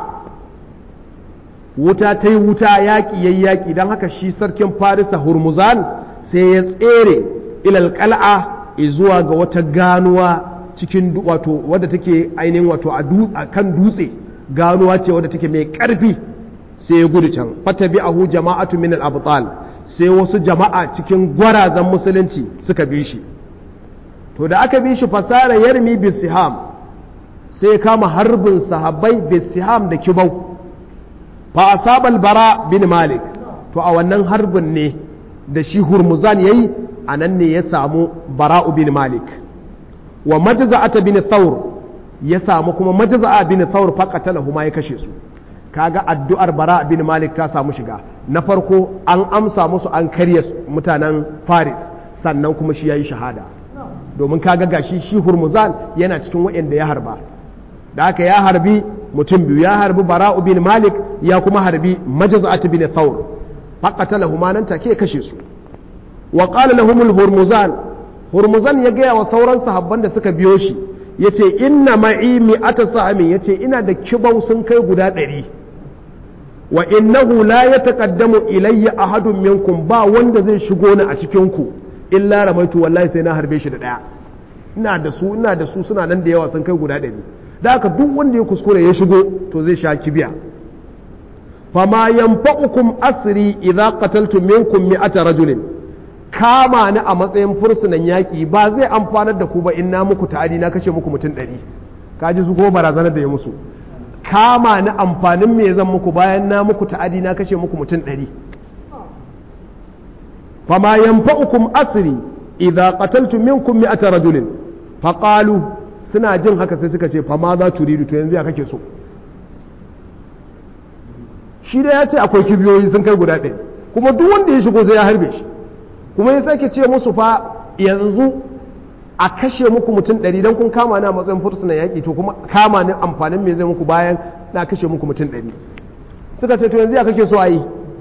wuta ta yi wuta yaƙi yayi yaƙi don haka shi sarkin farisa hurmuzan sai ya tsere ila al-qal'a zuwa ga wata ganuwa cikin wato wadda take ainihin wato a kan dutse ganuwa ce wadda take mai ƙarfi sai ya gudu can fata bi ahu jama'atu min al-abtal sai wasu jama'a cikin gwarazan musulunci suka bi shi to da aka bi shi fasara yarmi bisiham sai ya kama harbin sahabbai bisiham da kibau fa asabal bara bin malik to a wannan harbin ne da shi hurmuzan yayi anan ne ya samu bara'u bin malik wa majza'ata bin thawr ya samu kuma majza'a bin thawr faqatalahu ma ya kashe su kaga addu'ar bara bin malik ta samu shiga na farko an amsa musu an karya mutanen faris sannan kuma shi ya yi shahada domin kaga gashi shi hurmuzan yana cikin waɗanda ya harba da aka ya harbi mutum biyu ya harbi bara'u bin malik ya kuma harbi majaza'at bin thawr faqatalahu ma nan take kashe su wa qala lahum hurmuzan hurmuzan ya gaya wa sauran sahabban da suka biyo shi yace inna ma'i mi'ata sa'amin yace ina da kibau sun kai guda ɗari wa innahu la yataqaddamu ilayya ahadun minkum ba wanda zai shigo ni a cikin ku illa ramaitu wallahi sai na harbe shi da daya ina da su ina da su suna nan da yawa sun kai guda ɗari da haka duk wanda ya kuskure ya shigo to zai sha kibiya fama yanfa'ukum asri idza qataltum minkum mi'ata rajulin kama ni a matsayin fursunan yaki ba zai amfanar da ku ba in na muku ta'adi na kashe muku mutum ɗari kaji su ko barazanar da ya musu kama ni amfanin me zan muku bayan na muku ta'adi na kashe muku mutum ɗari fama yanfa'ukum asri idza qataltum minkum mi'ata rajulin faqalu suna jin haka sai suka ce fama za turidu to yanzu ya kake so shi da ya ce akwai kibiyoyi sun kai guda ɗaya kuma duk wanda ya shigo sai ya harbe shi kuma ya sake ce musu fa yanzu a kashe muku mutum ɗari don kun kama ni a matsayin fursunan yaƙi to kuma kama ni amfanin me zai muku bayan na kashe muku mutum ɗari suka ce to yanzu ya kake so a yi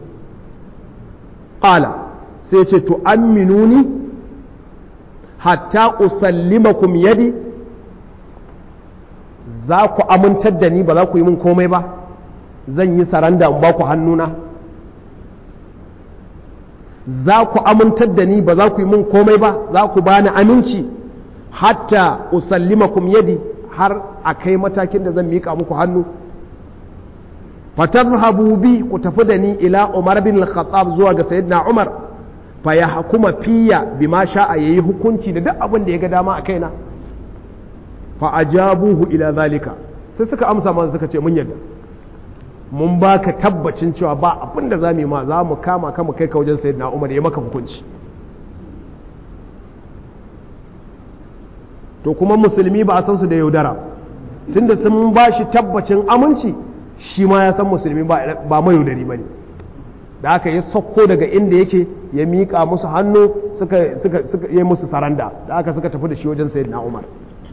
ƙala sai ce to aminuni hatta usallimakum yadi za ku amintar da ni ba za ku yi min komai ba zan yi saranda in ba ku hannuna za ku amintar da ni ba za ku yi min komai ba za ku bani aminci hatta usallimakum yadi har a kai matakin da zan miƙa muku hannu fatarhabu bi ku tafi da ni ila umar bin al-khattab zuwa ga sayyidina umar fa ya hukuma fiya bima sha'a yayi hukunci da duk abin da ya ga dama a kaina fa ajabuhu ila zalika sai suka amsa masa suka ce mun yadda mun baka tabbacin cewa ba abin da zamu yi ma za mu kama ka mu kai ka wajen sayyidina umar ya maka hukunci to kuma musulmi ba a san su da yaudara tunda sun ba shi tabbacin aminci shi ma ya san musulmi ba mai yaudari ba ne da aka yi sauko daga inda yake ya miƙa musu hannu suka yi musu saranda da aka suka tafi da shi wajen sayyidina umar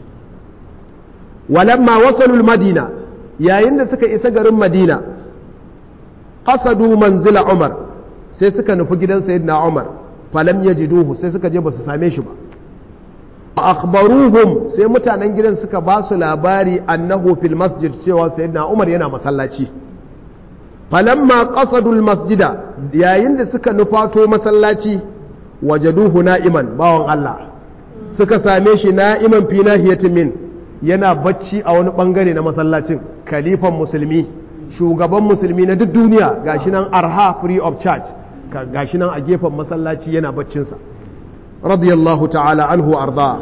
walamma wasalul madina yayin da suka isa garin madina qasadu manzila umar sai suka nufi gidan sayyidina umar falam yajiduhu sai suka je ba su same shi ba akhbaruhum sai mutanen gidan suka ba su labari annahu fil masjid cewa sayyidina Umar yana masallaci falamma qasadul masjida yayin da suka nufato masallaci wajaduhu na'iman bawan Allah suka same shi na'iman fi nahiyatin min yana bacci a wani bangare na masallacin kalifan musulmi shugaban musulmi na duk duniya gashi nan arha free of charge gashi nan a gefen masallaci yana baccinsa radiyallahu ta'ala anhu arda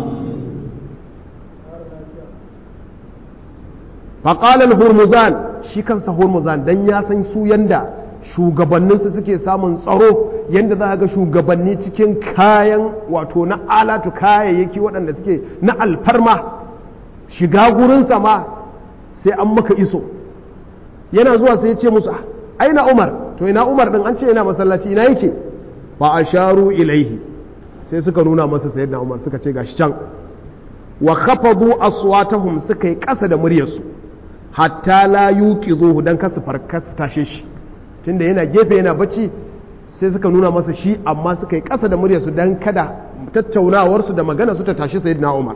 faƙalar hurmuzan shi kansa hurmuzan don ya san su yanda shugabanninsu suke samun tsaro yanda za a ga shugabanni cikin kayan wato na alatu kayayyaki waɗanda suke na alfarma shiga gurinsa ma sai an maka iso yana zuwa sai ya ce musu aina umar to ina umar ɗin an ce yana masallaci ina yake ba a sharu ilaihi sai suka nuna masa sayyidina Umar suka ce gashi can wa khafadu aswatahum suka yi ƙasa da muryarsu hatta la yuqizuhu dan kasu farkas tashe shi tunda yana gefe yana bacci sai suka nuna masa shi amma suka yi ƙasa da muryarsu dan kada tattaunawar su da magana su ta tashi sayyidina Umar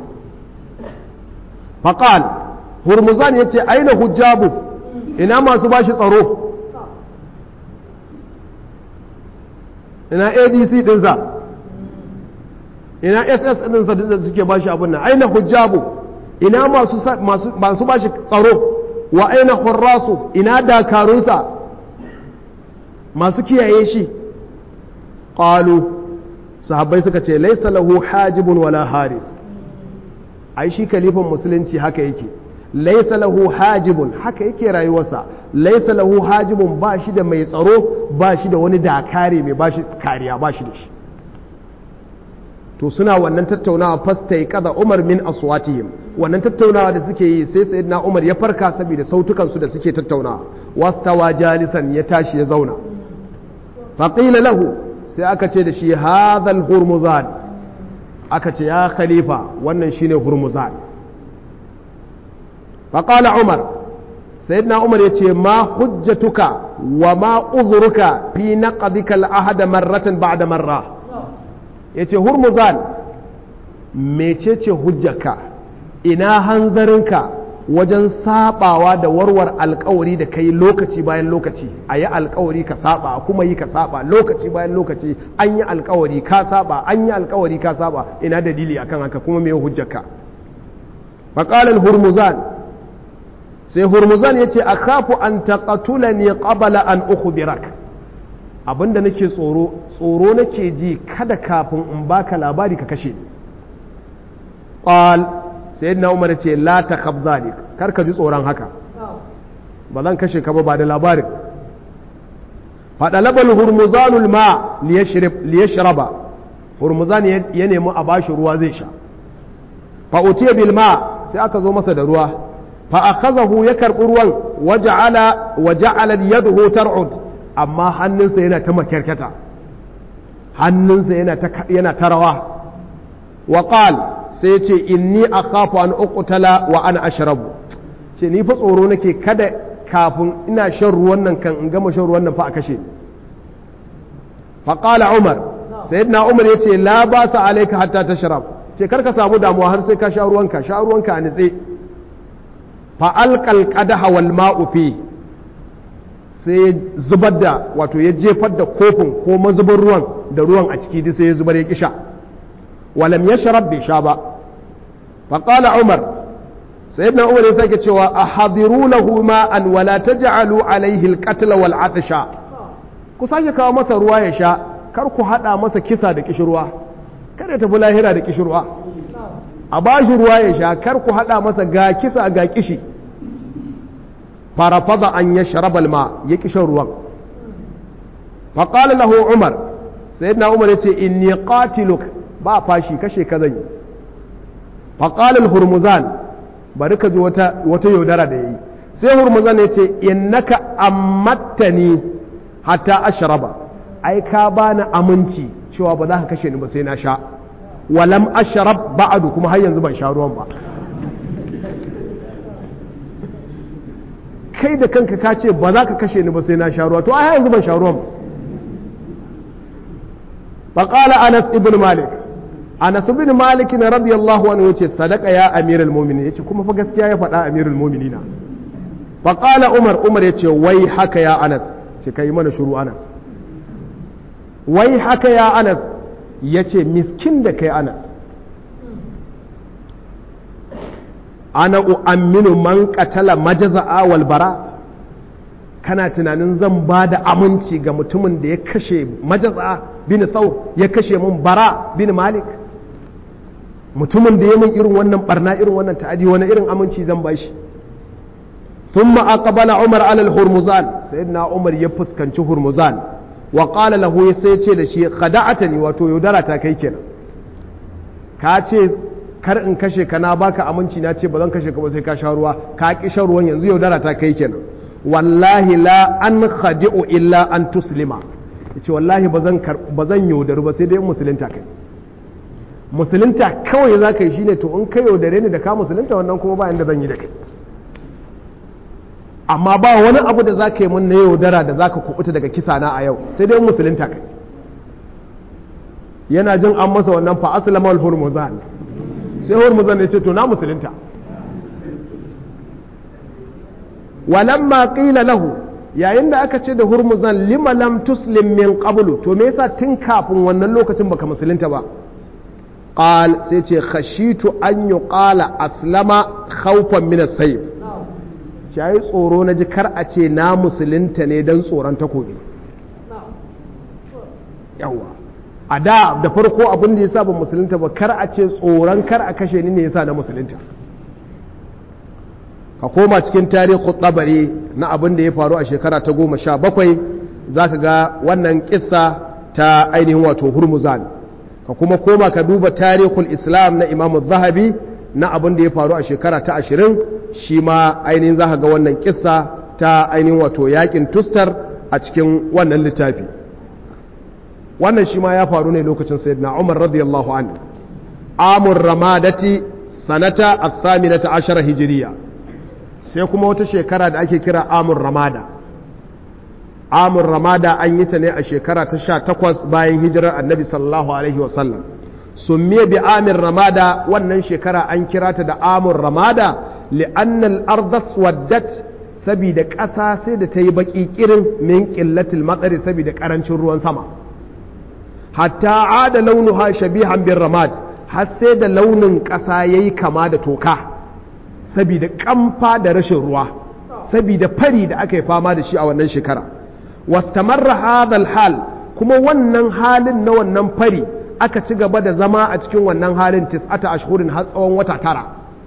faqal hurmuzan yace aina hujjabu ina masu bashi tsaro ina ADC dinsa ina ss ɗinsa da suke bashi abin nan aina hujjabu ina masu bashi tsaro wa aina hurrasu ina dakarunsa masu kiyaye shi ƙalu sahabbai suka ce laisa lahu hajibun wala haris ai shi kalifan musulunci haka yake laisa lahu hajibun haka yake rayuwarsa laisa lahu hajibun ba shi da mai tsaro ba shi da wani dakare mai ba shi kariya ba shi da shi to suna wannan tattaunawa fasta ya kada umar min aswatihim wannan tattaunawa da suke yi sai sayyidina umar ya farka saboda sautukan su da suke tattaunawa wastawa jalisan ya tashi ya zauna faƙila lahu sai aka ce da shi hadhal hurmuzan aka ce ya khalifa wannan shine hurmuzan faƙala umar sayyidina umar ya ce ma hujjatuka wa ma uzuruka fi naqdika al-ahda marratan ba'da marra yace hurmuzan mecece hujjaka ina hanzarinka wajen sabawa da warwar alkawari da kai lokaci bayan lokaci a yi alkawari ka saba kuma yi ka saba lokaci bayan lokaci an yi alkawari ka saba an yi alkawari ka saba ina dalili akan haka kuma me hujjaka maqalal hurmuzan sai hurmuzan yace akhafu an taqatulani qabla an ukhbirak abinda nake tsoro tsoro nake ji kada kafin in baka labari ka kashe ni qal sayyidina umar ce la takhaf zalik kar ka ji tsoron haka ba zan kashe ka ba ba da labarin fada labal hurmuzanul ma liyashrib liyashraba hurmuzan ya nemi a bashi ruwa zai sha fa utiya bil ma sai aka zo masa da ruwa fa akhadahu ya karbi ruwan waja'ala waja'ala yaduhu tar'ud amma hannunsa yana ta makyarkata hannunsa yana ta yana ta rawa wa qala sai ce inni a kafa an uqtala wa ana ashrabu ce ni fa tsoro nake kada kafin ina shan ruwan nan kan in gama shan ruwan nan fa a kashe ni fa qala umar sayyidina umar yace la ba sa alayka hatta tashrab ce karka samu damuwa har sai ka sha ruwanka sha ruwanka a nitse fa alqal qadaha wal ma'u fi sai zubar da wato ya jefar da kofin ko mazubin ruwan da ruwan a ciki duk sai ya zubar ya kisha ولم يشرب بشابا فقال عمر سيدنا عمر يسألك cewa أحضروا له ماء ولا تجعلوا عليه القتل والعطش ku sake kawo masa ruwa ya sha kar ku hada masa kisa da kishirwa kar ya tafi lahira da kishirwa a bashi ruwa ya sha kar ku hada masa ga kisa ga kishi farafada an ya sharabal ma ya kishin ruwan faƙali lahu umar sayyidina umar ya ce inni qatiluk ba fashi kashe ka zan yi faƙalin hurmuzan bari ka ji wata yaudara da ya yi sai hurmuzan ya ce innaka ammattani hatta ashraba ai ka bani aminci cewa ba za ka kashe ni ba sai na sha walam ashrab ba'adu kuma har yanzu ban sha ruwan ba kai da kanka ka ce ba za ka kashe ni ba sai na sha ruwa to ai yanzu ban sha ruwan ba qala anas ibn malik anas ibn malik na radiyallahu anhu yace sadaka ya amiral mu'minin yace kuma fa gaskiya ya faɗa amirul mu'minina fa qala umar umar yace wai haka ya anas ce kai mana shiru anas wai haka ya anas yace miskin da kai anas ana u'amminu man qatala majaza'a wal bara kana tunanin zan ba da aminci ga mutumin da ya kashe majaza bin thawr ya kashe mun bara bin malik mutumin da ya mun irin wannan barna irin wannan ta'adi wani irin aminci zan ba shi thumma aqbala umar ala al-hurmuzan sayyidina umar ya fuskanci hurmuzan wa qala lahu sai ce da shi khada'atani wato yaudara ta kai kenan ka ce kar in kashe ka na baka aminci na ce ba zan kashe ka ba sai ka sha ruwa ka ki shan ruwan yanzu yaudara ta kai kenan wallahi la an khadi'u illa an tuslima yace wallahi ba zan ba zan yaudaru ba sai dai in musulunta kai musulunta kawai za ka yi shine to in ka yaudare ni da ka musulunta wannan kuma ba inda zan yi da kai amma ba wani abu da za ka yi mun na yaudara da za ka kubuta daga kisa na a yau sai dai in musulunta kai yana jin an masa wannan fa aslama al hurmuzan sai hurmuzan ya ce to na musulunta walamma qila lahu yayin da aka ce da hurmuzan lima lam tuslim min qablu to me yasa tun kafin wannan lokacin baka musulunta ba qal sai ce khashitu an yuqala aslama khawfan min as-sayf yayi tsoro na ji kar a ce na musulunta ne dan tsoron takobi yawa a da da farko abin da yasa ban musulunta ba kar a ce tsoron kar a kashe ni ne yasa na musulunta ka koma cikin tarihi tsabari na abin da ya faru a shekara ta goma sha bakwai za ka ga wannan kissa ta ainihin wato hurmuzan ka kuma koma ka duba tarihul islam na imamu zahabi na abin da ya faru a shekara ta ashirin shi ma ainihin za ka ga wannan kissa ta ainihin wato yakin tustar a cikin wannan littafi wannan shi ma ya faru ne lokacin sayyidina umar radiyallahu anhu amur ramadati sanata athaminata ashara hijiriya sai kuma wata shekara da ake kira amur ramada amur ramada an yi ta ne a shekara ta sha takwas bayan hijirar annabi sallallahu alaihi wasallam summiya bi amir ramada wannan shekara an kira ta da amur ramada li'annal ardas waddat saboda ƙasa sai da ta yi baƙi ƙirin min ƙillatil matsari saboda ƙarancin ruwan sama hatta ada launuha shabihan bin ramad har sai da launin ƙasa ya yi kama da toka saboda ƙamfa da rashin ruwa saboda fari da aka yi fama da shi a wannan shekara wastamarra hadal hal kuma wannan halin na wannan fari aka ci gaba da zama a cikin wannan halin tis'ata ashhurin har tsawon wata tara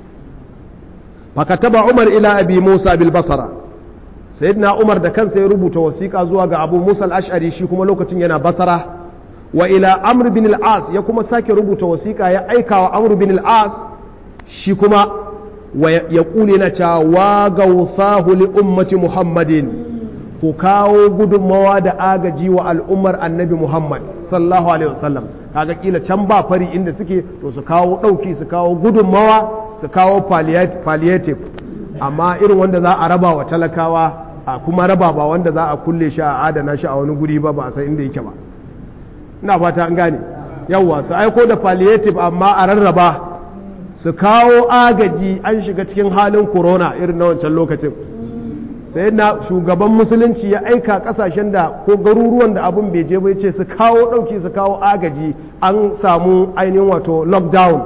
fakataba umar ila abi musa bil basara sayyidina umar da kansa ya rubuta wasiƙa zuwa ga abu musa al-ash'ari shi kuma lokacin yana basara wa ila amr bin al-as ya kuma sake rubuta wasiƙa ya aika wa amr bin al-as shi kuma ya kule na cewa wa gauthahu li ummati muhammadin ku kawo gudunmawa da agaji wa al'ummar annabi muhammad sallallahu alaihi wasallam kaga kila can ba fari inda suke to su kawo ɗauki su kawo gudunmawa su kawo palliative amma irin wanda za a raba wa talakawa a kuma raba ba wanda za a kulle shi a adana shi a wani guri ba ba a san inda yake ba ina fata an gane yawwa su aiko da palliative amma a rarraba su kawo agaji an shiga cikin halin corona irin na wancan lokacin sai na shugaban musulunci ya aika kasashen da ko garuruwan da abin bai je bai ce su kawo ɗauki su kawo agaji an samu ainihin wato lockdown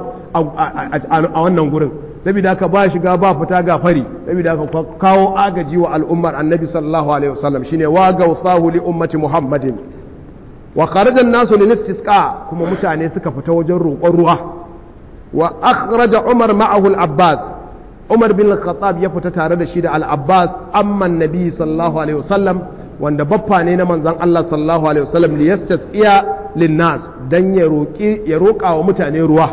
a wannan gurin saboda haka ba shiga ba fita ga fari saboda haka kawo agaji wa al'ummar annabi sallallahu alaihi wasallam shine wa gausahu li ummati muhammadin wa kharaja nasu lil istisqa kuma mutane suka fita wajen roƙon ruwa wa akhraja umar ma'ahu al-abbas umar bin al-khattab ya fita tare da shi da al-abbas amma annabi sallallahu alaihi wasallam wanda baffa ne na manzon Allah sallallahu alaihi wasallam li yastasqiya lin nas dan ya roƙi ya roƙa wa mutane ruwa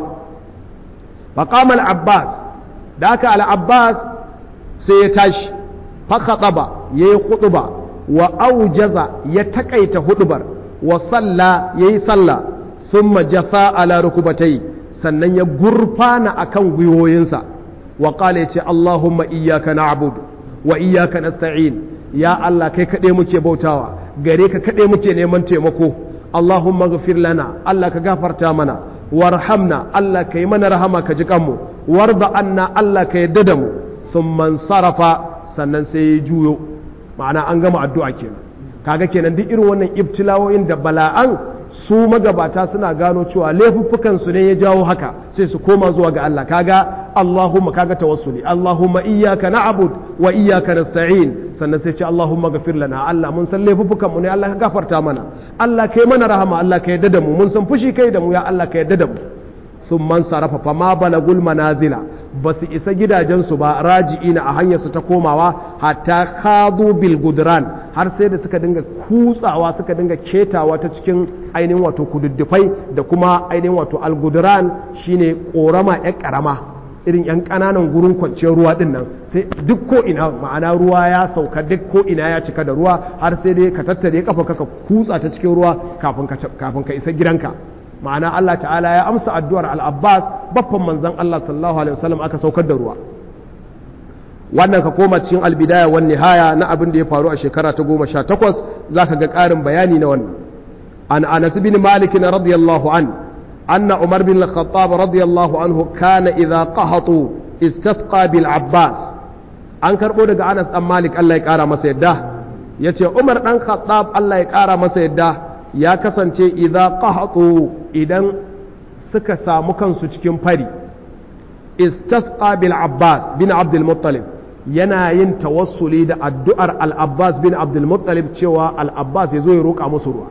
faqama al-abbas da aka al-abbas sai ya tashi fa khataba yayi khutba wa aujaza ya takaita hudubar wa salla yayi salla thumma jafa ala rukubatai sannan ya gurfana akan gwiwoyinsa wa qala yace allahumma iyyaka na'budu wa iyyaka nasta'in ya allah kai kade muke bautawa gare ka kade muke neman taimako allahumma ghfir lana allah ka gafarta mana warhamna allah kai mana rahama ka ji kanmu warda anna allah ka yadda da mu thumma sarafa sannan sai ya juyo ma'ana an gama addu'a kenan kaga kenan duk irin wannan ibtilawoyin da bala'an su magabata suna gano cewa laifuffukan su ne ya jawo haka sai su koma zuwa ga Allah kaga Allahumma kaga tawassuli Allahumma iyyaka na'bud wa iyyaka nasta'in sannan sai ce Allahumma ghafir lana Allah mun san laifuffukan mu ne Allah ka gafarta mana Allah kai mana rahama Allah ka yadda da mu mun san fushi kai da mu ya Allah ka yadda da mu sun man sarrafa fama balagul manazila ba su isa gidajensu ba raji'ina a hanyarsu ta komawa hatta khadu bil gudran har sai da suka dinga kutsawa suka dinga ketawa ta cikin ainihin wato kududdufai da kuma ainihin wato algudran shine korama yan karama irin yan kananan gurin kwanciyar ruwa din nan sai duk ko ina ma'ana ruwa ya sauka duk ko ina ya cika da ruwa har sai dai ka tattare kafa ka kutsa ta cikin ruwa kafin ka isa gidanka ma'ana Allah ta'ala ya amsa addu'ar al-Abbas baffan manzon Allah sallallahu alaihi wasallam aka saukar da ruwa wannan ka koma cikin albidaya wan nihaya na abin da ya faru a shekara ta goma sha takwas za ka ga ƙarin bayani na wannan an anas bin malik na radiyallahu an anna umar bin al-khattab radiyallahu anhu kana idza qahatu istasqa bil abbas an karbo daga anas dan malik Allah ya kara masa yadda yace umar dan khattab Allah ya kara masa yadda ya kasance idza qahatu idan suka samu kansu cikin fari istasqa bil abbas bin abdul muttalib yana yin tawassuli da addu'ar al-abbas bin abdul muttalib cewa al-abbas ya zo ya roƙa musu ruwa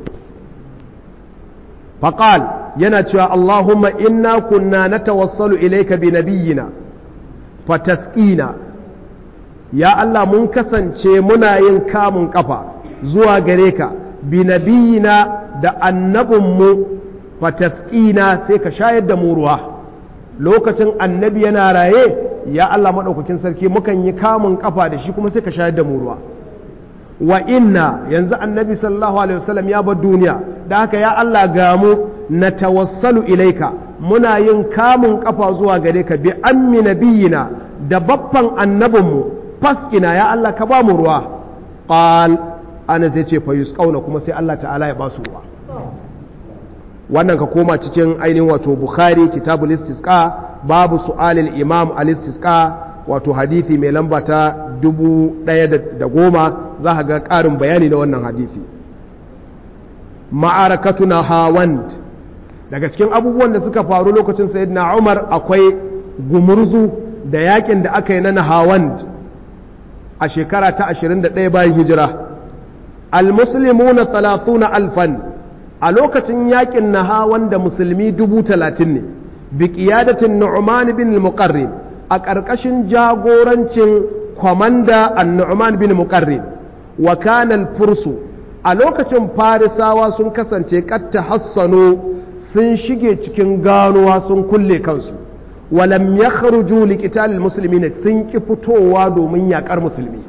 faqal yana cewa allahumma inna kunna natawassalu ilayka bi nabiyyina fatasqina ya allah mun kasance muna yin kamun kafa zuwa gare ka bi nabiyyina da annabinmu fatasqina sai ka shayar da mu ruwa lokacin annabi yana raye ya Allah maɗaukakin sarki mukan yi kamun kafa da shi kuma sai ka shayar da mu ruwa wa inna yanzu annabi sallallahu alaihi wasallam ya bar duniya da haka ya Allah ga mu na tawassalu ilaika muna yin kamun kafa zuwa gare ka bi ammi nabiyina da baffan annabinmu fasqina ya Allah ka ba mu ruwa qal ana zai ce fa yusqauna kuma sai Allah ta'ala ya ba su ruwa wannan ka koma cikin ainihin wato bukhari kitabul istisqa babu su'alil imam al istisqa wato hadithi mai lamba ta dubu ɗaya da goma za ka ga ƙarin bayani na wannan hadithi ma'arakatuna hawand daga cikin abubuwan da suka faru lokacin sayyidina umar akwai gumurzu da yakin da aka yi na hawand a shekara ta 21 bayan hijira al-muslimuna 30 alfan a lokacin yakin nahawan da musulmi dubu talatin ne bi qiyadatin nu'man bin al-muqarrin a ƙarƙashin jagorancin kwamanda an-nu'man bin muqarrin wa kana al-fursu a lokacin farisawa sun kasance katta hassano sun shige cikin ganuwa sun kulle kansu walam yakhruju liqitalil muslimin sun ki fitowa domin yakar musulmi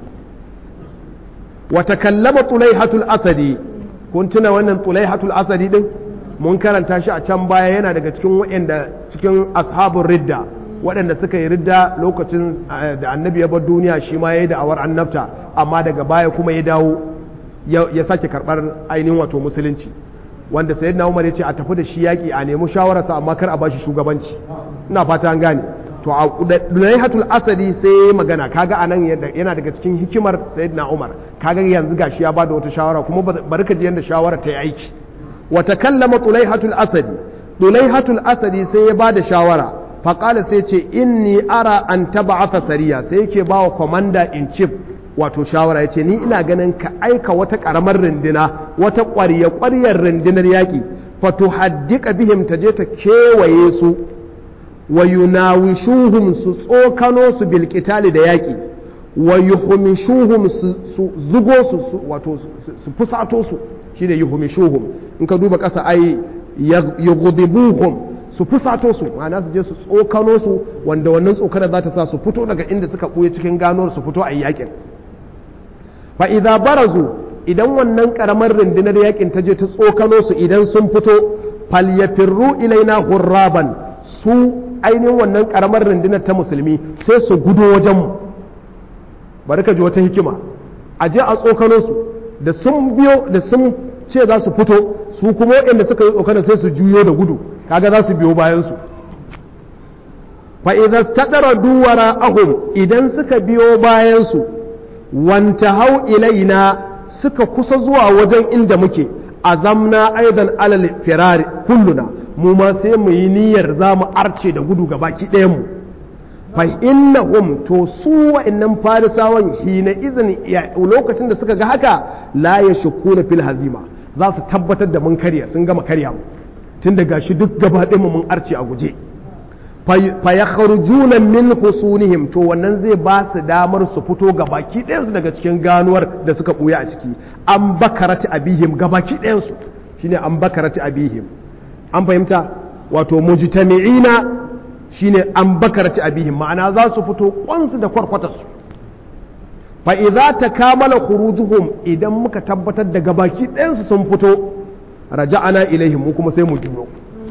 wa takallama tulaihatul asadi kun tuna wannan tulaihatul asadi din mun karanta shi a can baya yana daga cikin waɗanda cikin ashabun ridda waɗanda suka yi ridda lokacin da annabi ya bar duniya shi ma ya yi da'awar annabta amma daga baya kuma ya dawo ya sake karɓar ainihin wato musulunci wanda sayyidina umar ya ce a tafi da shi yaƙi a nemi shawararsa amma kar a ba shi shugabanci ina fata an gane to a dulaihatul asadi sai ya magana kaga anan yana daga cikin hikimar sayyidina umar kaga yanzu gashi ya bada wata shawara kuma bari ka ji yanda shawara ta yi aiki wa takallama dulaihatul asadi dulaihatul asadi sai ya bada shawara faqala sai ce inni ara an tab'atha sariya sai yake bawa commander in chief wato shawara yace ni ina ganin ka aika wata karamar rindina wata ƙwarya ƙwaryar rindinar yaƙi fatuhaddika bihim ta je ta kewaye su wa yunawishuhum su tsokano su bil qitali da yaƙi wa yuhmishuhum su zugo su wato su fusato su shine yuhmishuhum in ka duba ƙasa ai yughdibuhum su fusato su ma'ana su je su tsokano su wanda wannan tsokana za ta sa su fito daga inda suka ɓuye cikin ganuwar su fito a yaƙin fa idza barazu idan wannan karamar rundunar yakin ta je ta tsokano su idan sun fito falyafirru ilaina hurraban su ainihin wannan karamar rundunar ta musulmi sai su gudo wajenmu bari ka ji wata hikima a je a tsokano su da sun biyo da sun ce za su fito su kuma waɗanda suka yi tsokano sai su juyo da gudu kaga za su biyo bayan su fa idza stadara duwara ahum idan suka biyo bayan su wanta hau ilaina suka kusa zuwa wajen inda muke azamna aidan alal firari kulluna mu ma sai mu yi niyyar za mu arce da gudu ga baki ɗayan mu fa innahum to su wa'annan farisawan hina izin lokacin da suka ga haka la yashkuna fil hazima za su tabbatar da mun karya sun gama karya mu tun da gashi duk gaba ɗayan mu mun arce a guje fa yakhrujuna min husunihim to wannan zai ba su damar su fito ga baki ɗayansu daga cikin ganuwar da suka ɓuya a ciki an bakarati abihim ga baki ɗayansu shine an bakarati abihim an fahimta wato mujtami'ina shine an bakarati abihim ma'ana za su fito kwansu da kwarkwatarsu fa idza takamala khurujuhum idan muka tabbatar da gabaki ɗayansu sun fito raja'ana ilaihim mu kuma sai mu juyo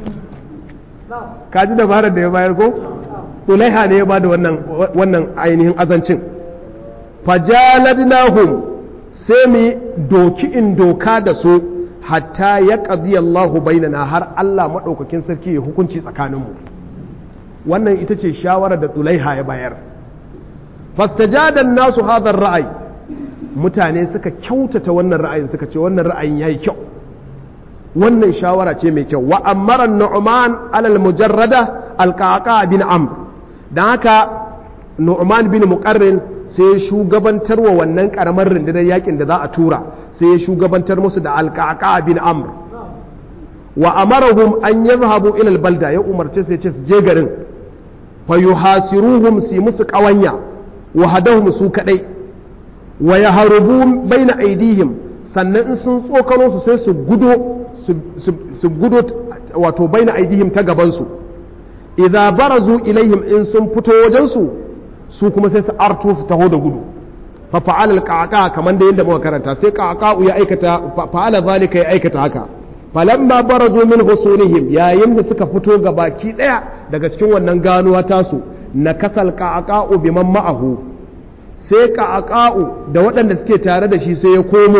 kaji dabarar da ya bayar ko ulaiha ne ya ba da wannan ainihin azancin fajaladnahum sai mu doki in doka da su hatta ya ƙazi Allahu bainana har Allah maɗaukakin sarki ya hukunci tsakaninmu wannan ita ce shawarar da ulaiha ya bayar fastajadan nasu hadar ra'ayi mutane suka kyautata wannan ra'ayin suka ce wannan ra'ayin yayi kyau wannan shawara ce mai kyau wa amara nu'man alal mujarrada alqaqa bin amr dan haka nu'man bin muqarrin sai shugabantar wa wannan karamar rundunar yakin da za a tura sai ya shugabantar musu da alqaqa bin amr wa amarahum an yadhhabu ila albalda ya umarce sai ce su je garin fa yuhasiruhum si musu kawanya wa hadahum su kadai wa yaharubu baina aidihim sannan in sun tsokano su sai su gudo su gudo wato baina aidihim ta gabansu idza barazu ilaihim in sun fito wajensu su kuma sai su arto su taho da gudu fa fa'ala al-qaqa kaman da yanda muka karanta sai qaqa ya aikata fa'ala zalika ya aikata haka falamma barazu min husunihim yayin da suka fito ga baki daya daga cikin wannan ganuwa tasu na kasal qa'aqa'u biman ma'ahu sai qa'aqa'u da waɗanda suke tare da shi sai ya komo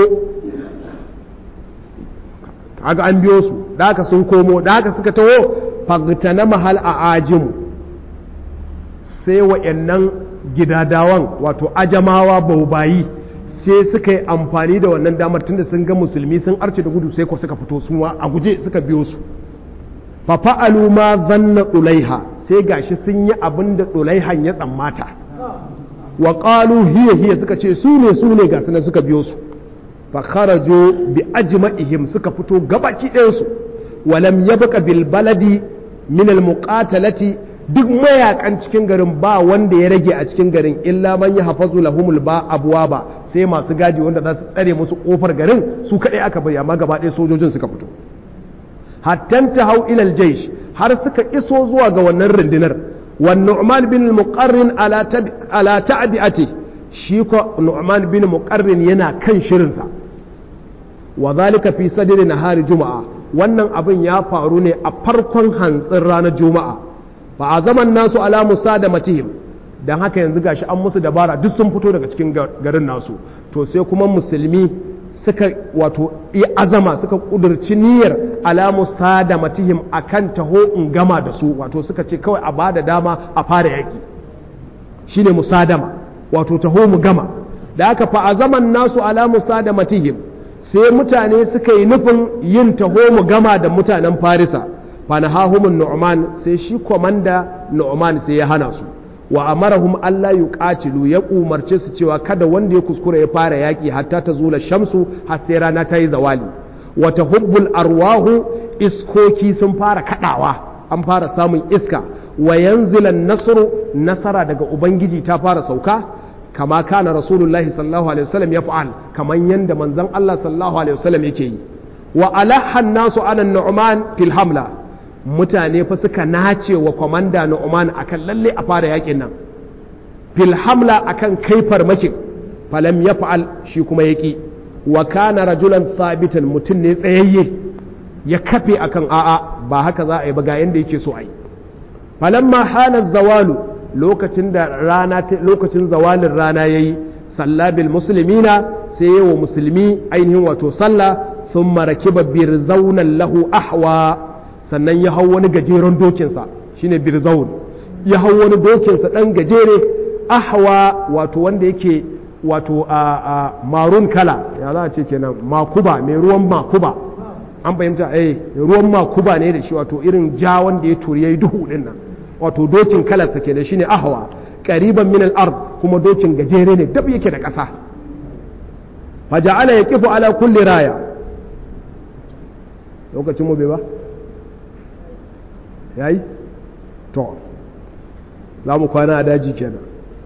kaga an biyo su da haka sun komo da haka suka taho fagtana mahal a ajimu sai wa'annan gidadawan wato ajamawa baubayi sai suka yi amfani da wannan damar tunda sun ga musulmi sun arce da gudu sai ko suka fito su a guje suka biyo su fa fa'alu ma zanna ulaiha sai gashi sun yi abin da ulaihan ya tsammata wa qalu hiya hiya suka ce su ne su ne ga sunan suka biyo su fa kharaju bi ajma'ihim suka fito gabaki ɗayan su walam yabqa bil baladi min al muqatalati duk mayakan cikin garin ba wanda ya rage a cikin garin illa man ya hafazu lahumul ba abuwa ba sai masu gadi wanda za su tsare musu kofar garin su kadai aka bari amma gaba ɗaya sojojin suka fito hattan ta hau ilal jaish har suka iso zuwa ga wannan rundunar wa nu'man bin muqarrin ala ta'bi'ati shi ko nu'man bin muqarrin yana kan shirinsa wa zalika fi sadri nahari juma'a wannan abin ya faru ne a farkon hantsin ranar juma'a fa a zaman nasu ala musa da matihim don haka yanzu gashi an musu dabara duk sun fito daga cikin garin nasu to sai kuma musulmi suka wato azama suka kudurci niyyar ala musa da matihim akan taho in gama da su wato suka ce kawai a bada dama a fara yaki shine musadama wato taho mu gama da haka fa a zaman nasu ala musa da matihim sai mutane suka yi nufin yin taho mu gama da mutanen farisa fanahahumun nu'man sai shi komanda nu'man sai ya hana su wa amarahum Allah yuqatilu ya umarce su cewa kada wanda ya kuskura ya fara yaki hatta ta zula shamsu har sai rana ta yi zawali wa tahubbul arwahu iskoki sun fara kadawa an fara samun iska wa yanzilan nasru nasara daga ubangiji ta fara sauka kama kana rasulullahi sallallahu alaihi wasallam ya fa'al kaman yanda manzon Allah sallallahu alaihi wasallam yake yi wa alahan nasu ala nu'man fil hamla mutane fa suka nace wa kwamanda na Oman akan lalle a fara yakin nan fil hamla akan kai farmakin falam ya fa'al shi kuma yaki wa kana rajulan sabitan mutum ne tsayayye ya kafe akan a'a ba haka za a yi ba ga yanda yake so a yi falamma hana zawalu lokacin da rana lokacin zawalin rana yayi sallabil muslimina sai yawa musulmi ainihin wato sallah thumma rakiba birzaunan lahu ahwa sannan ya hau wani gajeren dokinsa shine birzaun ya hau wani dokinsa ɗan gajere ahwa wato wanda yake wato a marun kala ya za a ce kenan makuba mai ruwan makuba an fahimta eh ruwan makuba ne da shi wato irin ja wanda ya turi ya yi duhu din nan wato dokin kalarsa kenan shine ahwa qariban min al-ard kuma dokin gajere ne dab yake da ƙasa faja'ala yaqifu ala kulli raya lokacin mu bai ba ya yi? to za mu kwana a daji kenan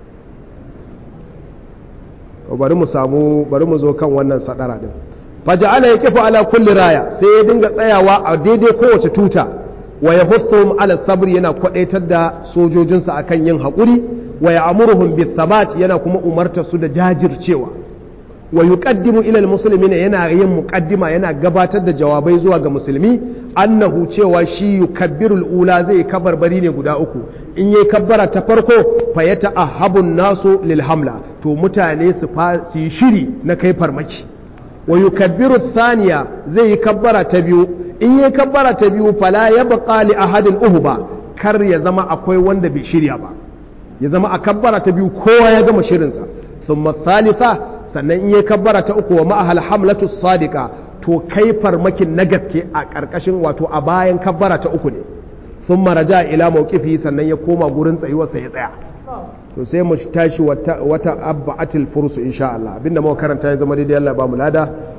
to bari mu samu bari mu zo kan wannan sadara din faja'ala ya kifa ala kulli raya sai ya dinga tsayawa a daidai kowace tuta wa ya huthum ala sabr yana kwadaitar da sojojinsa akan yin haƙuri wa ya amuruhum bi thabat yana kuma umarta su da jajircewa wa yuqaddimu ila almuslimina yana yin muqaddima yana gabatar da jawabai zuwa ga musulmi annahu cewa shi yukabbiru ula zai kabarbari ne guda uku in yayi kabbara ta farko fa yata'ahabun nasu lil hamla to mutane su su yi shiri na kai farmaki wa yukabbiru thaniya zai yi kabbara ta biyu in yayi kabbara ta biyu fala yabqa li ahadin uhba kar ya zama akwai wanda bai shirya ba ya zama a kabbara ta biyu kowa ya gama shirinsa thumma thalitha sannan in yi kabbara ta uku wa ma'ahal hamlatu sadika to kai farmakin na gaske a ƙarƙashin wato a bayan kabbara ta uku ne sun maraja ila mawqifi sannan ya koma gurin tsayuwarsa ya tsaya to sai mu tashi wata wata abba'atil fursu insha Allah abinda muka karanta ya zama daidai Allah ba mu lada